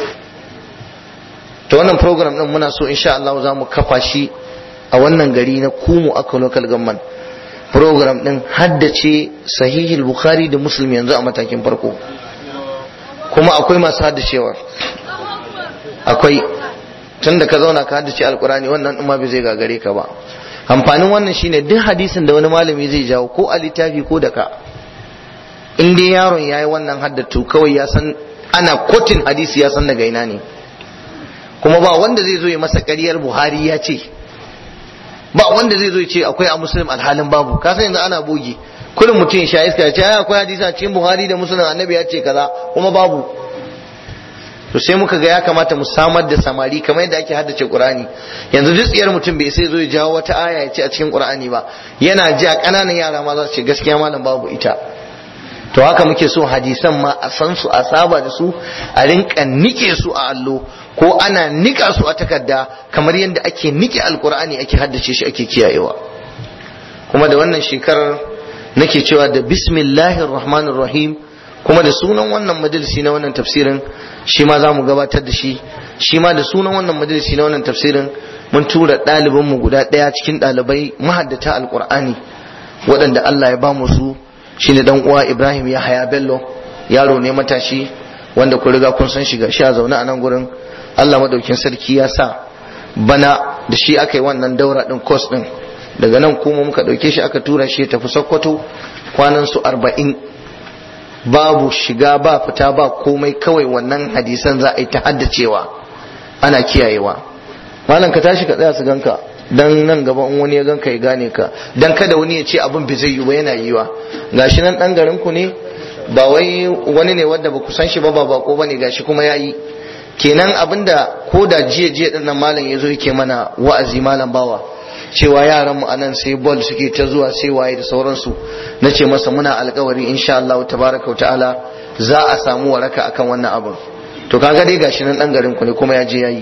to wannan program din muna so insha Allah za mu kafa shi a wannan gari na Kumu aka local government program din haddace sahihul bukhari da muslim yanzu a matakin farko kuma akwai masu haddacewa akwai tun da ka zauna ka haddace alkurani wannan ma bai zai gagare ka ba amfanin wannan shine duk hadisin da wani malami zai jawo ko a littafi ko da ka in dai yaron yayi wannan haddatu kawai ya san ana kotin hadisi ya san daga ina ne kuma ba wanda zai zo ya masa ƙaryar buhari ya ce ba wanda zai zo ya ce akwai a muslim alhalin babu ka san yanzu ana bogi kullum mutum ya sha iska ya ce ai akwai hadisi a cikin buhari da muslim annabi ya ce kaza kuma babu to sai muka ga ya kamata mu samar da samari kamar yadda ake haddace qur'ani yanzu duk tsiyar mutum bai sai zo ya jawo wata aya ya ce a cikin qur'ani ba yana ji a ƙananan yara ma za su ce gaskiya malam babu ita to haka muke so hadisan ma a san su a saba da su a rinka nike su a allo ko ana nika su a takarda kamar yadda ake nike alkur'ani ake haddace shi ake kiyayewa kuma da wannan shekarar nake cewa da bismillahir rahmanir rahim kuma da sunan wannan majalisi na wannan tafsirin shi ma za mu gabatar da shi shi ma da sunan wannan majalisi na wannan tafsirin mun tura ɗalibinmu guda ɗaya cikin ɗalibai mahaddata alkur'ani waɗanda Allah ya ba mu su shine dan uwa Ibrahim ya haya Bello yaro ne matashi wanda ku riga kun san shiga sha zaune a nan gurin Allah madaukin sarki ya sa bana da shi aka yi wannan daura din course din daga nan kuma muka dauke shi aka tura shi ya tafi Sokoto kwanan su arba'in babu shiga ba fita ba komai kawai wannan hadisan za a yi ta haddacewa ana kiyayewa malam ka tashi ka tsaya su ganka dan nan gaba in wani ya ganka ya gane ka dan kada wani ya ce abin bai zai yi ba yana yiwa gashi nan dan garin ku ne ba wai wani ne wanda ba ku san shi ba ba bako bane gashi kuma yayi kenan abinda ko da jiya jiya din nan malam yazo yake mana wa'azi malam bawa cewa yaran mu anan sai ball suke ta zuwa sai waye da sauransu nace masa muna alkawari insha Allah tabaraka ta'ala za a samu waraka akan wannan abin to kaga dai gashi nan dan garin ku ne kuma ya je yayi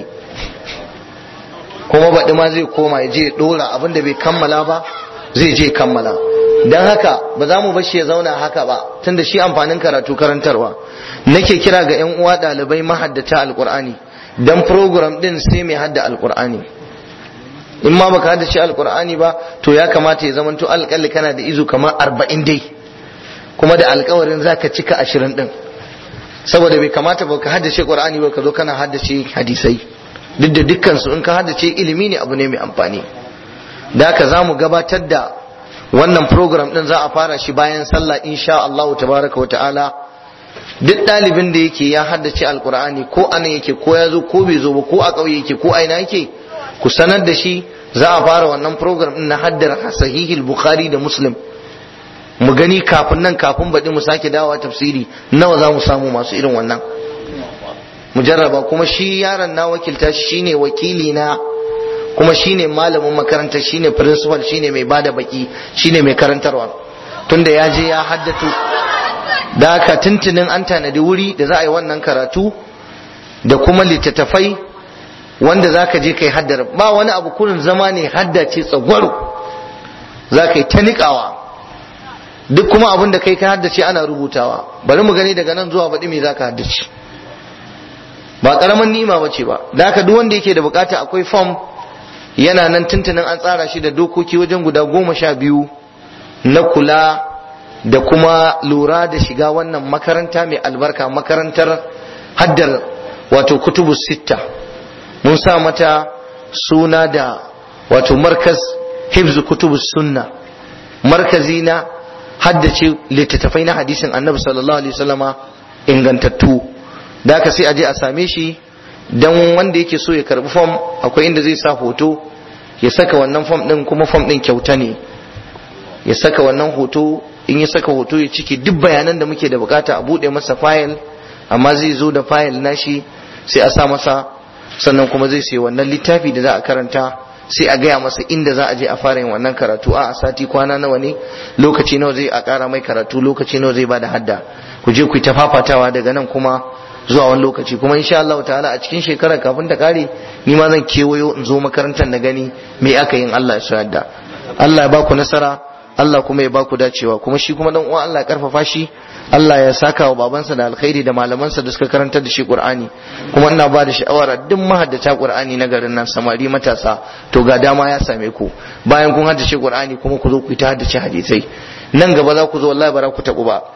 kuma baɗi ma zai koma ya je ya ɗora abin da bai kammala ba zai je kammala don haka ba za mu bashi ya zauna haka ba tunda shi amfanin karatu karantarwa nake kira ga 'yan uwa ɗalibai mahaddata alƙur'ani don program ɗin sai mai hadda alƙur'ani in ma baka haddace alƙur'ani ba to ya kamata ya zamanto alƙalli kana da izu kamar arba'in dai kuma da alƙawarin za ka cika ashirin ɗin saboda bai kamata ba ka haddace ƙur'ani ba ka zo kana haddace hadisai duk da dukkansu in ka haddace ilimi ne abu ne mai amfani da haka za mu gabatar da wannan program din za a fara shi bayan sallah insha Allah tabaraka wa ta'ala duk ɗalibin da yake ya haddace alkur'ani ko anan yake ko ya zo ko bai zo ba ko a ƙauye yake ko a ina yake ku sanar da shi za a fara wannan program din na haddar sahihil bukhari da muslim mu gani kafin nan kafin baɗi mu sake dawowa tafsiri nawa za mu samu masu irin wannan mu jarraba kuma shi yaron na wakilta shi shine wakili na kuma shine malamin makaranta shine principal shine mai bada baki shine mai karantarwa tunda ya je ya haddatu da haka tuntunin an tanadi wuri da za a yi wannan karatu da kuma littattafai wanda za ka je kai haddar ba wani abu kurin zama ne haddace tsagwaro za ka yi ta niƙawa duk kuma abin da kai ka haddace ana rubutawa bari mu gani daga nan zuwa baɗi me za ka haddace ba ƙaramin ni'ima ba ce ba da haka duk wanda yake da bukata akwai form yana nan tuntunin an tsara shi da dokoki wajen guda goma sha biyu na kula da kuma lura da shiga wannan makaranta mai albarka makarantar haddar wato kutubu sitta mun sa mata suna da wato markaz hifzu kutubu sunna markazi na haddace littattafai na hadisin annabi sallallahu alaihi wasallama ingantattu da aka sai a je a same shi dan wanda yake so ya karbi fom akwai inda zai sa hoto ya saka wannan fom din kuma fom din kyauta ne ya saka wannan hoto in ya saka hoto ya cike duk bayanan da muke da bukata a bude masa fayil amma zai zo da fayil nashi sai a sa masa sannan kuma zai sai wannan littafi da za a karanta sai a gaya masa inda za a je a fara yin wannan karatu a sati kwana nawa ne lokaci nawa zai a kara mai karatu lokaci nawa zai bada hadda ku je ku yi ta fafatawa daga nan kuma zuwa wani lokaci kuma insha Allah ta'ala a cikin shekarar kafin ta kare ni ma zan kewayo in zo makarantar na gani me aka yin Allah ya so yadda Allah ya baku nasara Allah kuma ya baku dacewa kuma shi kuma dan uwan Allah ya karfafa shi Allah ya saka wa babansa da alkhairi da malamansa da suka karantar da shi Qur'ani kuma ina ba da sha'awar duk mahaddata Qur'ani na garin nan samari matasa to ga dama ya same ku bayan kun haddace Qur'ani kuma ku zo ku ta haddace hadisai nan gaba za ku zo wallahi ba za ku tabu ba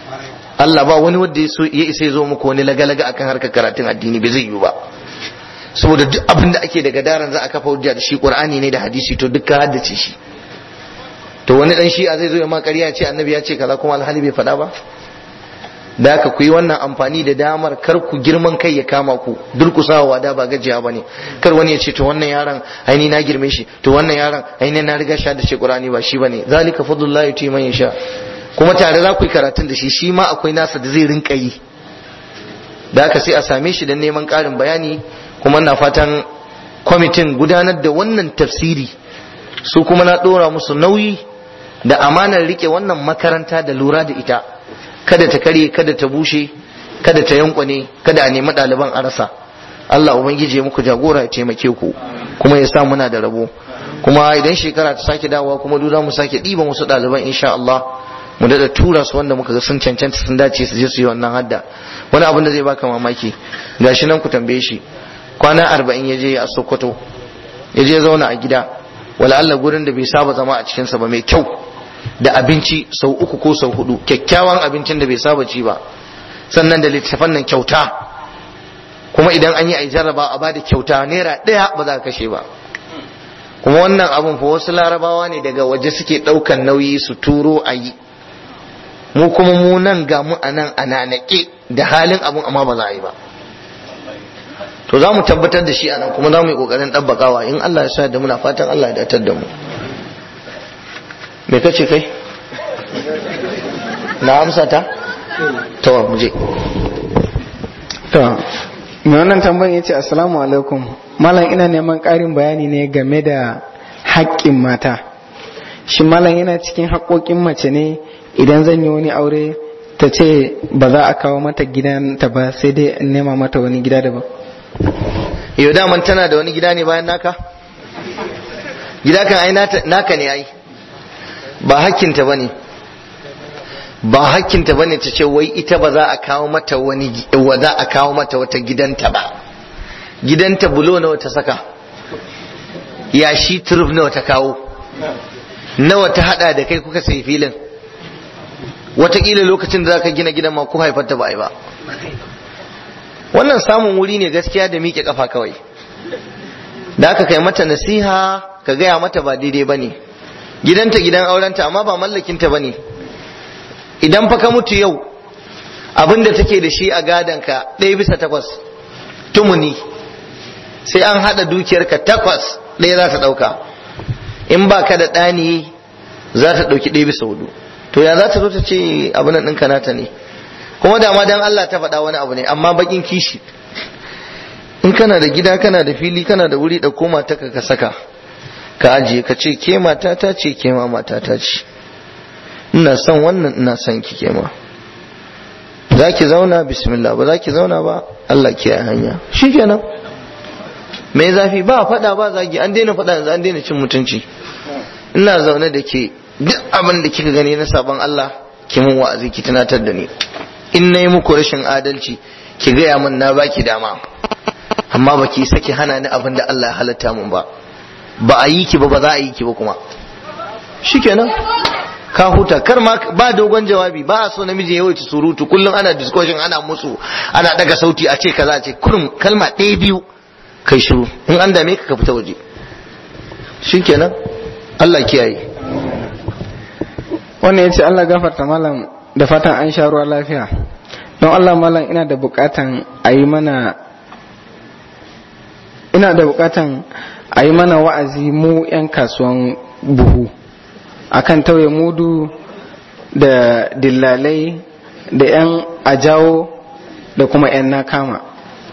Allah ba wani wanda ya isa ya zo muku wani lagalaga akan harkar karatun addini bai zai yiwu ba saboda duk abin da ake daga daren za a kafa hujja da shi qur'ani ne da hadisi to duk ka haddace shi to wani dan shi'a zai zo ya ma ƙarya ce annabi ya ce kaza kuma alhali bai faɗa ba da haka ku yi wannan amfani da damar kar ku girman kai ya kama ku durkusawa da ba gajiya ba ne kar wani ya ce to wannan yaron aini na girme shi to wannan yaron aini na riga sha da shi qur'ani ba shi bane zalika fadlullahi yuti man yasha kuma tare za ku yi karatun da shi shi ma akwai nasa da zai rinka yi da haka sai a same shi don neman ƙarin bayani kuma na fatan kwamitin gudanar da wannan tafsiri su kuma na ɗora musu nauyi da amanar rike wannan makaranta da lura da ita kada ta karye kada ta bushe kada ta yankwane kada a nemi ɗaliban a rasa Allah ubangiji ya muku jagora ya taimake ku kuma ya sa muna da rabo kuma idan shekara ta sake dawowa kuma duk za mu sake ɗiban wasu ɗaliban insha Allah mu daɗa tura su wanda muka ga sun cancanta sun dace su je su yi wannan hadda wani abin da zai baka mamaki gashi nan ku tambaye shi kwana arba'in ya je a Sokoto ya je zauna a gida wala Allah gurin da bai saba zama a cikinsa ba mai kyau da abinci sau uku ko sau hudu kyakkyawan abincin da bai saba ci ba sannan da littafan nan kyauta kuma idan an yi a jarraba a bada kyauta naira ɗaya ba za ka kashe ba kuma wannan abun fa wasu larabawa ne daga waje suke ɗaukan nauyi su turo a yi mu kuma mu nan ga mu a nan a nanake da halin abun amma ba za a yi ba to za mu tabbatar da shi a nan kuma za mu yi ƙoƙarin ɗabbakawa in Allah ya sa da muna fatan Allah ya datar da mu me kace kai na amsa ta to mu je to mai wannan tambayin yace assalamu alaikum malam ina neman ƙarin bayani ne game da haƙƙin mata shi malam yana cikin haƙoƙin mace ne idan zan yi wani aure ta ce ba za a kawo mata gidanta ba sai dai in nema mata wani gida daban yau daman tana da wani gida ne bayan naka gida kan ai naka ne ai ba hakkinta bane ba hakkinta bane ta ce wai ita ba za a kawo mata wani wa za a kawo mata wata gidanta ba gidanta bulo nawa ta saka yashi turuf nawa ta kawo nawa ta hada da kai kuka sai filin wataƙila lokacin da za ka gina gidan ma ko haifarta ba ai ba wannan samun wuri ne gaskiya da miƙe kafa kawai da aka kai mata nasiha ka gaya mata ba daidai ba ne gidanta gidan aurenta amma ba mallakinta ba ne idan fa ka mutu yau abinda take da shi a gadonka ɗaya bisa takwas tumuni sai an haɗa dukiyarka takwas ɗaya za ta ɗauka in ba ka da ɗani za ta ɗauki ɗaya bisa hudu to ya za ta zo ta ce abin nan ɗinka nata ne kuma da ma dan Allah ta faɗa wani abu ne amma bakin kishi in kana da gida kana da fili kana da wuri da koma ta ka saka ka ajiye ka ce ke mata ta ce ke ma mata ta ce ina son wannan ina son ki ke ma za ki zauna bismillah ba za ki zauna ba Allah ke hanya shikenan me zafi ba faɗa ba zagi an daina faɗa yanzu an daina cin mutunci ina zaune da ke duk abin da kika gani na sabon Allah ki mun wa'azi ki tunatar da ni in nayi muku rashin adalci ki gaya min na baki dama amma baki saki hana ni abin da Allah ya halatta mun ba ba a yi ki ba ba za a yi ki ba kuma shikenan ka huta kar ma ba dogon jawabi ba a so namiji ya wuce surutu kullum ana discussion ana musu ana daga sauti a ce kaza a ce kurum kalma ɗaya biyu kai shiru in an dame ka ka fita waje shikenan Allah kiyaye wannan yace Allah gafarta malam da fatan an sha ruwa lafiya don Allah malam ina da bukatan a yi mana ina da bukatan a yi mana wa'azi mu 'yan kasuwan buhu akan tauye mudu da dillalai da 'yan ajawo da kuma 'yan nakama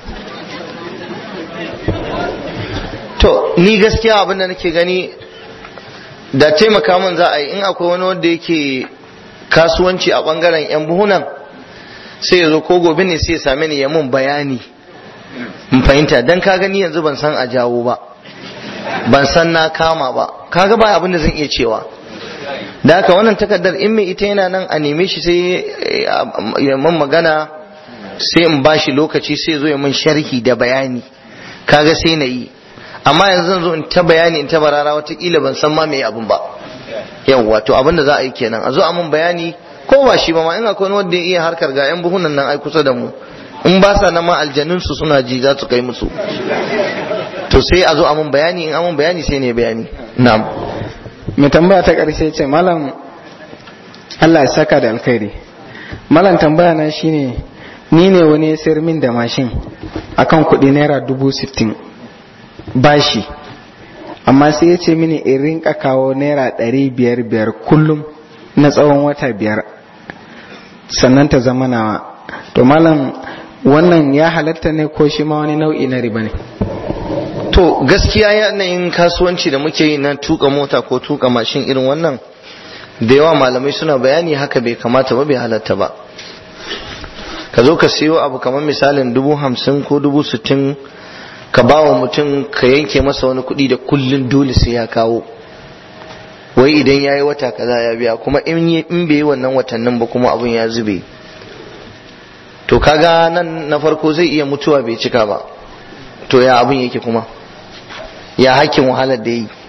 to ni gaskiya abinda nake gani da taimaka min za a yi in akwai wani wanda yake kasuwanci a bangaren 'yan buhunan sai ya zo ko gobe ne sai ya same ni ya mun bayani in fahimta dan ka gani yanzu ban san a jawo ba ban san na kama ba kaga ba abin da zan iya cewa da haka wannan takardar in mai ita yana nan a neme shi sai ya mun magana sai in bashi lokaci sai zo ya mun sharhi da bayani kaga sai na yi amma yanzu zan zo in ta bayani in ta barara watakila ban san ma me abin ba yawwa to abin da za a yi kenan a zo a mun bayani ko ba shi ba ma in akwai wanda ya iya harkar ga yan buhunan nan ai kusa da mu in ba sa nan ma aljanun su suna ji za su kai musu to sai a zo a mun bayani in amun bayani sai ne bayani na'am mai tambaya ta ƙarshe ce malam Allah ya saka da alkhairi malam tambaya na shine ni ne wani ya sayar min da mashin akan kuɗi naira dubu sittin bashi amma sai ya ce mini in rinka kawo naira ɗari biyar biyar kullum na tsawon wata biyar sannan ta zama nawa to malam wannan ya halatta ne ko shi ma wani nau'i na riba ne to gaskiya yanayin kasuwanci da muke yi na tuka mota ko tuka mashin irin wannan da yawa malamai suna bayani haka bai kamata ba bai halatta ba ka zo ka siyo abu kamar misalin dubu hamsin ko dubu sittin ka ba wa mutum ka yanke masa wani kuɗi da kullun dole sai ya kawo wai idan ya yi wata kaza ya biya kuma in bai yi wannan watannin ba kuma abun ya zube to kaga nan na farko zai iya mutuwa bai cika ba to ya abun yake kuma ya hakkin wahalar da yi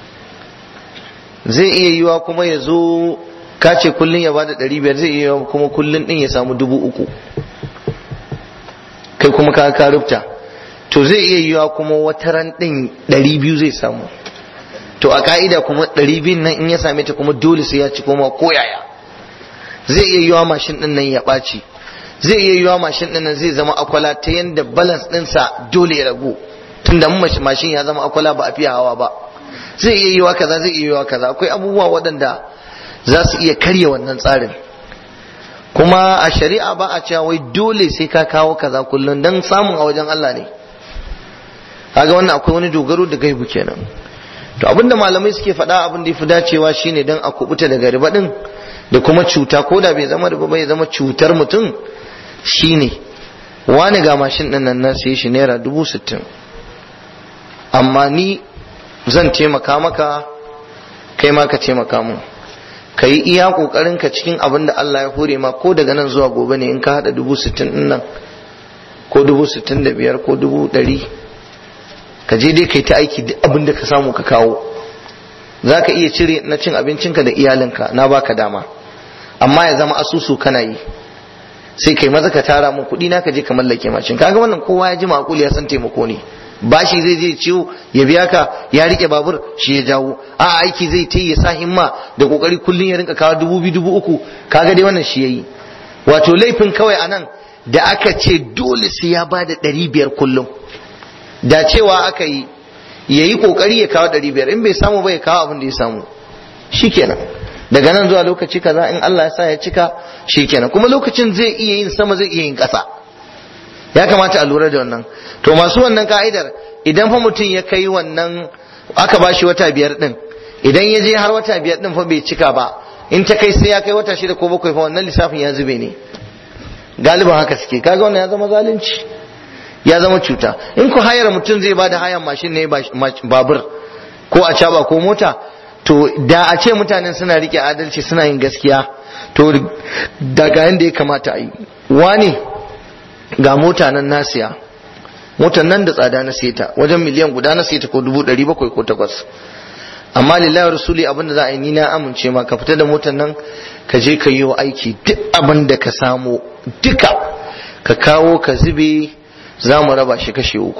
zai iya yiwa kuma ya zo kace kullun ya bada ɗari biyar zai iya kuma kullun ɗin ya samu dubu uku kai kuma ka ka rubta to zai iya yiwa kuma wata ran ɗin ɗari biyu zai samu to a ka'ida kuma ɗari biyun nan in ya same ta kuma dole sai ya ci koma ko yaya zai iya yiwa mashin ɗin nan ya ɓaci zai iya yiwa mashin ɗin nan zai zama akwala ta yanda balance ɗinsa dole ya ragu tunda mun mashin ya zama akwala ba a fiye hawa ba zai iya yiwa kaza zai iya yiwa kaza akwai abubuwa waɗanda za su iya karya wannan tsarin kuma a shari'a ba a cewa wai dole sai ka kawo kaza kullum don samun a wajen Allah ne kaga wannan akwai wani dogaro da gaibu kenan to abinda malamai suke faɗa abin da yafi dacewa shine dan a kubuta daga riba din da kuma cuta ko da bai zama riba bai zama cutar mutum shine wani ga mashin din nan na sai shi naira dubu sittin amma ni zan taimaka maka kai ma ka taimaka mun ka yi iya kokarin ka cikin abin da Allah ya hore ma ko daga nan zuwa gobe ne in ka hada dubu sittin din nan ko dubu sittin da biyar ko dubu ɗari ka je dai kai ta aiki duk abin da ka samu ka kawo za ka iya cire na cin abincinka da iyalinka na baka dama amma ya zama asusu kana yi sai kai maza ka tara mun kuɗi na ka je ka mallake mashin kaga wannan kowa ya ji makuli ya san taimako ne bashi zai je ciwo ya biya ka ya rike babur shi ya jawo a aiki zai ta ya sa himma da kokari kullun ya rinka kawo dubu biyu dubu uku kaga dai wannan shi yayi wato laifin kawai anan da aka ce dole sai ya bada ɗari biyar kullum da cewa aka yi ya yi kokari ya kawo ɗari biyar in bai samu ba ya kawo abin da ya samu shikenan daga nan zuwa lokaci kaza in Allah ya sa ya cika shikenan kuma lokacin zai iya yin sama zai iya yin ƙasa ya kamata a lura da wannan to masu wannan ka'idar idan fa mutum ya kai wannan aka bashi wata biyar din idan ya je har wata biyar din fa bai cika ba in ta kai sai ya kai wata shida ko bakwai fa wannan lissafin ya zube ne galiban haka suke kaga wannan ya zama zalunci ya zama cuta in ku hayar mutum zai bada hayan mashin ne babur ko a caba ko mota to da a ce mutanen suna rike adalci suna yin gaskiya to daga yanda ya kamata a yi wani ga mota nan na siya motar nan da tsada na seta wajen miliyan guda na seta ko dubu ɗari bakwai ko takwas amma lillahi rasuli abinda za a yi ni na amince ma ka fita da motar nan ka je ka yi wa aiki duk abin da ka samu duka ka kawo ka zube za mu raba shi kashi uku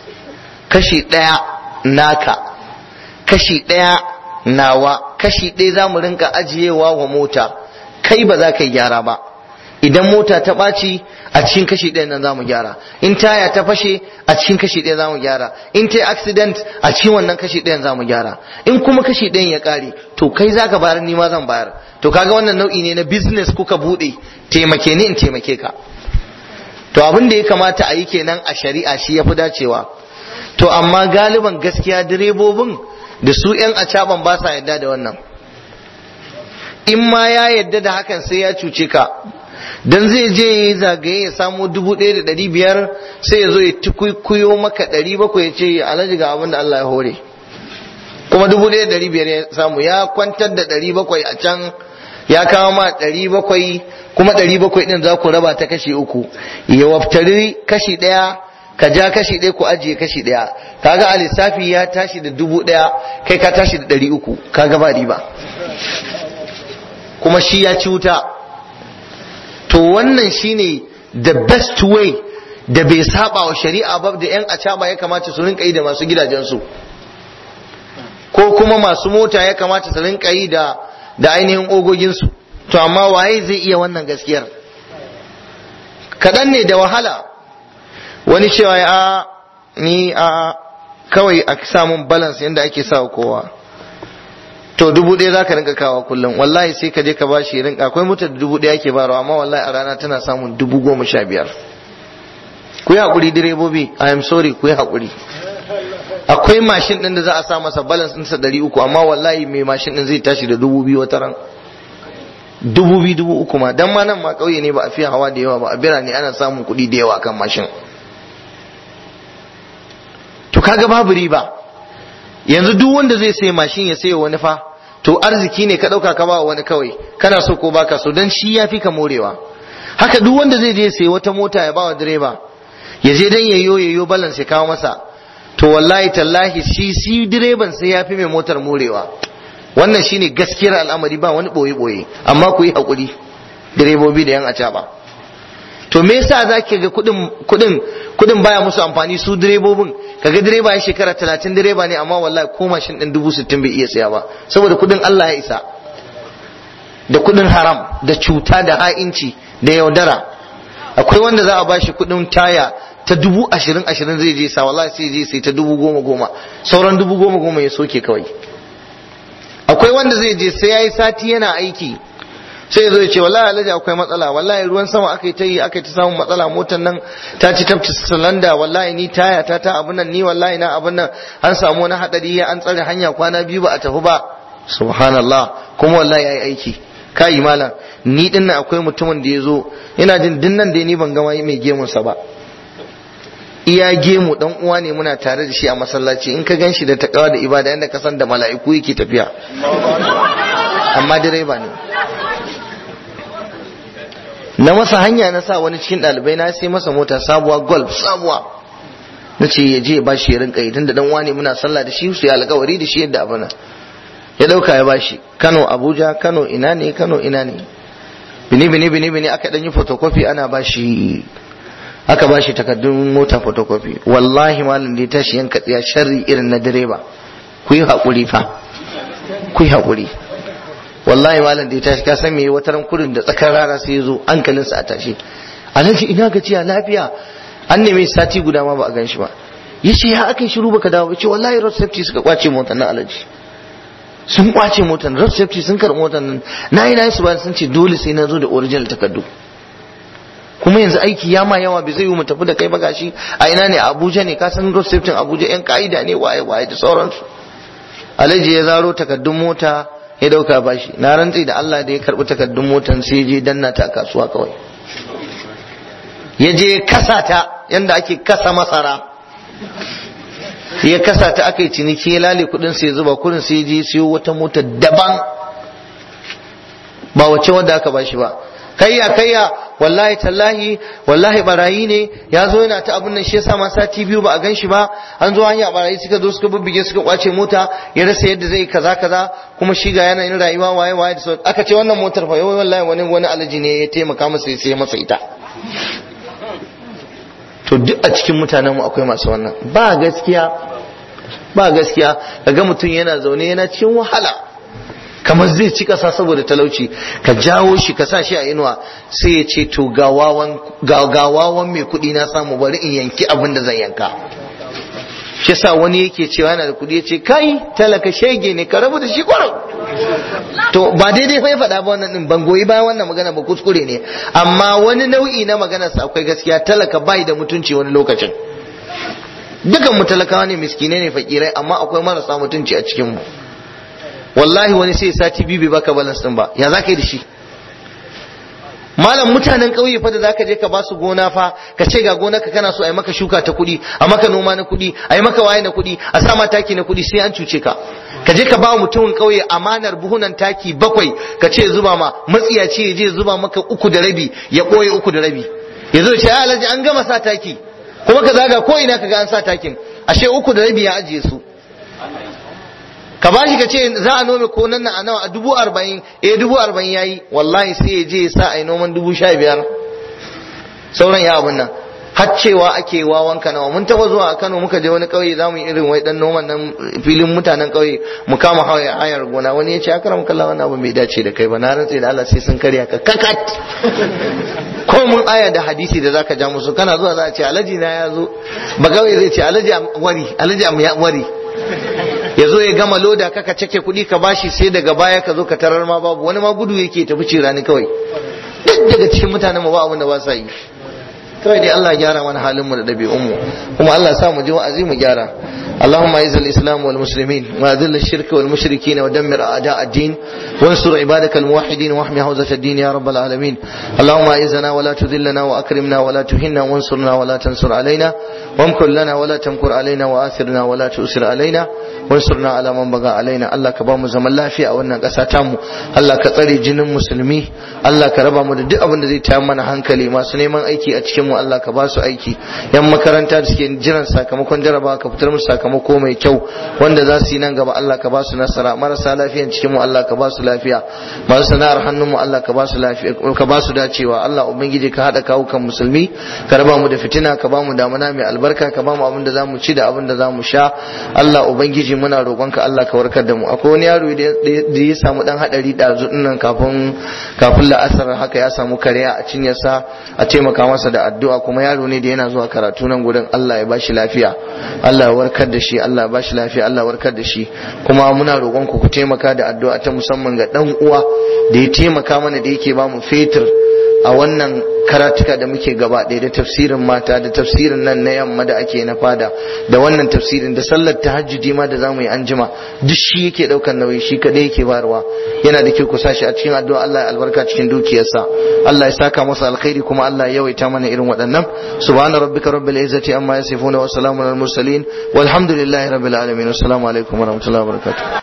kashi ɗaya naka kashi ɗaya nawa kashi ɗaya za mu rinka ajiyewa wa mota kai ba za ka yi gyara ba idan mota ta ɓaci a cikin kashi ɗaya nan za mu gyara in taya ta fashe a cikin kashi ɗaya za mu gyara in ta yi accident a cikin wannan kashi ɗayan za mu gyara in kuma kashi ɗayan ya ƙare to kai za ka bayar ni ma zan bayar to kaga wannan nau'i ne na business kuka buɗe taimake ni in taimake ka to abin da ya kamata a yi kenan a shari'a shi ya fi dacewa to amma galiban gaskiya direbobin da su 'yan acaban ba sa yadda da wannan in ma ya yadda da hakan sai ya cuce ka dan zai je ya yi zagaye ya samo dubu ɗaya da ɗari biyar sai ya zo ya tukuyo maka ɗari bakwai ya ce alhaji ga abin da Allah ya hore kuma dubu ɗaya da ɗari biyar ya samu ya kwantar da ɗari bakwai a can ya kawo ma ɗari bakwai kuma ɗari bakwai ɗin za ku raba ta kashi uku ya waftari kashi ɗaya ka ja kashi ɗaya ku ajiye kashi ɗaya kaga a lissafi ya tashi da dubu ɗaya kai ka tashi da ɗari uku kaga ba riba kuma shi ya ci wuta to wannan shine the best way da bai saba wa shari'a ba da yan acaba ya kamata su rinka yi da masu gidajensu ko kuma masu mota ya kamata su rinka yi da da ainihin ogoginsu to amma waye zai iya wannan gaskiyar kaɗan ne da wahala wani cewa a ni a kawai a samun balance yadda ake sa kowa to dubu ɗaya za ka rinka kawa kullum wallahi sai ka je ka bashi rinka akwai mota da dubu ɗaya ake barawa amma wallahi a rana tana samun dubu goma sha biyar ku yi haƙuri direbobi i am sorry ku yi haƙuri akwai mashin ɗin da za a sa masa balance ɗinsa ɗari uku amma wallahi mai mashin ɗin zai tashi da dubu biyu wata ran dubu biyu dubu uku ma dan ma nan ma ƙauye ne ba a fiye hawa da yawa ba a birane ana samun kuɗi da yawa kan mashin to kaga babu riba yanzu duk wanda zai sai mashin ya sayo wani fa to arziki ne ka dauka ka ba wani kawai kana so ko baka so dan shi yafi ka morewa haka duk wanda zai je sai wata mota ya ba wa direba ya je dan yayyo yayyo balance ya kawo masa to wallahi tallahi shi shi direban sai yafi mai motar morewa wannan shine gaskiyar al'amari ba wani boye boye amma ku yi hakuri direbobi da yan acaba to me yasa zaki ga kudin kudin kudin baya musu amfani su direbobin kaga direba ya shekara talatin direba ne amma wallahi ko mashin din dubu sittin bai iya saya ba saboda kudin Allah ya isa da kudin haram da cuta da ha'inci da yaudara akwai wanda za a bashi kudin taya ta dubu ashirin ashirin zai je sa wallahi sai je sai ta dubu goma goma sauran dubu goma goma ya soke kawai akwai wanda zai je sai yayi sati yana aiki sai ya zo ya ce wallahi alhaji akwai matsala wallahi ruwan sama aka yi ta yi aka yi ta samun matsala motar nan ta ci tafci salanda wallahi ni taya ta ta abun nan ni wallahi na abun nan an samu wani hadari an tsare hanya kwana biyu ba a tafi ba subhanallah kuma wallahi yayi aiki kai malam ni din nan akwai mutumin da ya zo ina jin din nan da ni ban gama mai gemun sa ba iya gemu dan uwa ne muna tare da shi a masallaci in ka gan shi da takawa da ibada yadda ka san da mala'iku yake tafiya amma direba ne na masa hanya na sa wani cikin ɗalibai na sai masa mota sabuwa golf sabuwa na ce ya je ba shi ya rinka yi tunda dan wane muna sallah da shi su ya alkawari da shi yadda abana ya dauka ya bashi Kano Abuja Kano ina ne Kano ina ne bini bini bini bini aka dan yi photocopy ana bashi aka bashi takardun mota photocopy wallahi malam da ya tashi yanka tsiya sharri irin na direba ku yi haƙuri fa ku yi haƙuri wallahi malam da ya tashi ka san me wata ran kurin da tsakar rana sai ya zo hankalinsa a tashi alhaji ina gajiya lafiya an neme sati guda ma ba a gan shi ba yace ya aka yi shiru baka dawo yace wallahi road safety suka kwace motar nan alhaji sun kwace motar road safety sun karɓi motar nan na yi na yi su ba sun ce dole sai na zo da original takardu kuma yanzu aiki ya ma yawa bai zai yi mu tafi da kai ba gashi a ina ne a Abuja ne ka san road safety Abuja yan ka'ida ne waye waye da sauransu alhaji ya zaro takardun mota ya dauka bashi na rantsi da Allah da ya karbi takardun motan sai je danna ta a kasuwa kawai ya je kasa ta yanda ake kasa masara ya kasa ta aka yi ciniki ya lale kudin sai zuba kudin sai je siyo wata mota daban ba wacce wanda aka bashi ba kayya kayya wallahi tallahi wallahi barayi ne ya zo yana ta abun nan shi yasa ma sati biyu ba a gan shi ba an zo hanya barayi suka zo suka bubbige suka kwace mota ya rasa yadda zai kaza kaza kuma shi ga yanayin rayuwa waye waye da sauran aka ce wannan motar fa yau wallahi wani wani alaji ne ya taimaka masa ya sai masa ita to duk a cikin mutanen mu akwai masu wannan ba gaskiya ba gaskiya kaga mutum yana zaune yana cikin wahala kamar zai ci kasa saboda talauci ka jawo shi ka sa shi a inuwa sai ya ce to gawawan mai kuɗi na samu bari in yanki abin da zan yanka shi sa wani yake cewa yana da kuɗi ya ce kai talaka shege ne ka rabu da shi kwarar to ba daidai fa ya faɗa ba wannan din ban goyi bayan wannan magana ba kuskure ne amma wani nau'i na magana sa akwai gaskiya talaka bai da mutunci wani lokacin dukan mu talakawa ne miskinai ne fakirai amma akwai marasa mutunci a cikin mu wallahi wani sai sati biyu bai baka balance din ba ya zaka yi da shi malam mutanen ƙauye fa da zaka je ka ba su gona fa ka ce ga gonar ka kana so a yi maka shuka ta kuɗi a maka noma na kuɗi a yi maka waye na kuɗi a sa ma taki na kuɗi sai an cuce ka ka je ka ba mutumin ƙauye amanar buhunan taki bakwai ka ce zuba ma matsiyaci ya je zuba maka uku da rabi ya ɓoye uku da rabi ya zo ce alhaji an gama sa taki kuma ka zaga ko ina ka ga an sa takin ashe uku da rabi ya ajiye su ka bashi ka ce za a nome ko nan a nawa a dubu arba'in eh dubu arba'in yayi wallahi sai ya je ya sa a yi noman dubu sha biyar sauran ya abun nan har cewa ake wawan kanawa mun taba zuwa a Kano muka je wani kauye zamu yi irin wai dan noman nan filin mutanen kauye mu kama hawaya hayar gona wani ya ce akram kallah wannan abu bai dace da kai ba na rantse da Allah sai sun karya ka kakat ko mun aya da hadisi da zaka ja musu kana zuwa za a ce alaji na ya zo ba kauye zai ce alaji wari alaji am ya wari ya zo ya gama loda kaka cake kuɗi ka bashi sai daga baya ka zo ka tarar ma babu wani ma gudu yake tafi cirani kawai duk daga cikin mutanen mu ba abin da ba sa yi kawai dai Allah gyara mana halin mu da ɗabi'un mu kuma Allah sa mu ji wa'azi mu gyara اللهم اعز الاسلام والمسلمين واذل الشرك والمشركين ودمر اعداء الدين وانصر عبادك الموحدين واحمي حوزه الدين يا رب العالمين اللهم اعزنا ولا تذلنا واكرمنا ولا تهنا وانصرنا ولا تنصر علينا وامكر لنا ولا تمكر علينا واثرنا ولا تؤثر علينا وانصرنا على من بغى علينا الله كبام زمن lafiya a wannan ƙasa tamu Allah ka tsare jinin musulmi Allah ka raba mu da duk abin da zai tayar mana hankali masu neman aiki a cikin mu Allah ka ba su aiki yan makaranta da suke jiran sakamakon jarabawa ka fitar musu sakamako mai kyau wanda za su yi nan gaba Allah ka ba su nasara marasa lafiyan cikin mu Allah ka ba su lafiya masu sana'ar hannun mu Allah ka ba su lafiya ka ba su dacewa Allah ubangiji ka hada kawukan musulmi ka raba mu da fitina ka ba mu damuna mai albarka ka ba mu abin da zamu ci da abin da zamu sha Allah ubangiji muna roƙonka Allah ka warkar da mu akwai wani yaro da ya samu dan hadari dazu nan kafin kafin la'asar haka ya samu kariya a cinyarsa a taimaka masa da addu'a kuma yaro ne da yana zuwa karatu nan gurin Allah ya bashi lafiya Allah ya warkar da shi Allah ya bashi lafiya Allah ya warkar da shi kuma muna roƙon ku ku taimaka da addu'a ta musamman ga dan uwa da ya taimaka mana da yake ba mu fetur a wannan karatuka da muke gaba ɗaya da tafsirin mata da tafsirin nan na yamma da ake na fada da wannan tafsirin da sallar tahajjudi ma da zamu yi anjima duk shi yake ɗaukar nauyi shi kadai yake bayarwa yana da kyau ku sashi a cikin addu'a Allah ya albarka cikin dukiyarsa Allah ya saka masa alkhairi kuma Allah ya yawaita mana irin waɗannan subhana rabbika rabbil izzati amma yasifuna wa salamun al mursalin walhamdulillahi rabbil alamin assalamu alaikum wa rahmatullahi wa barakatuh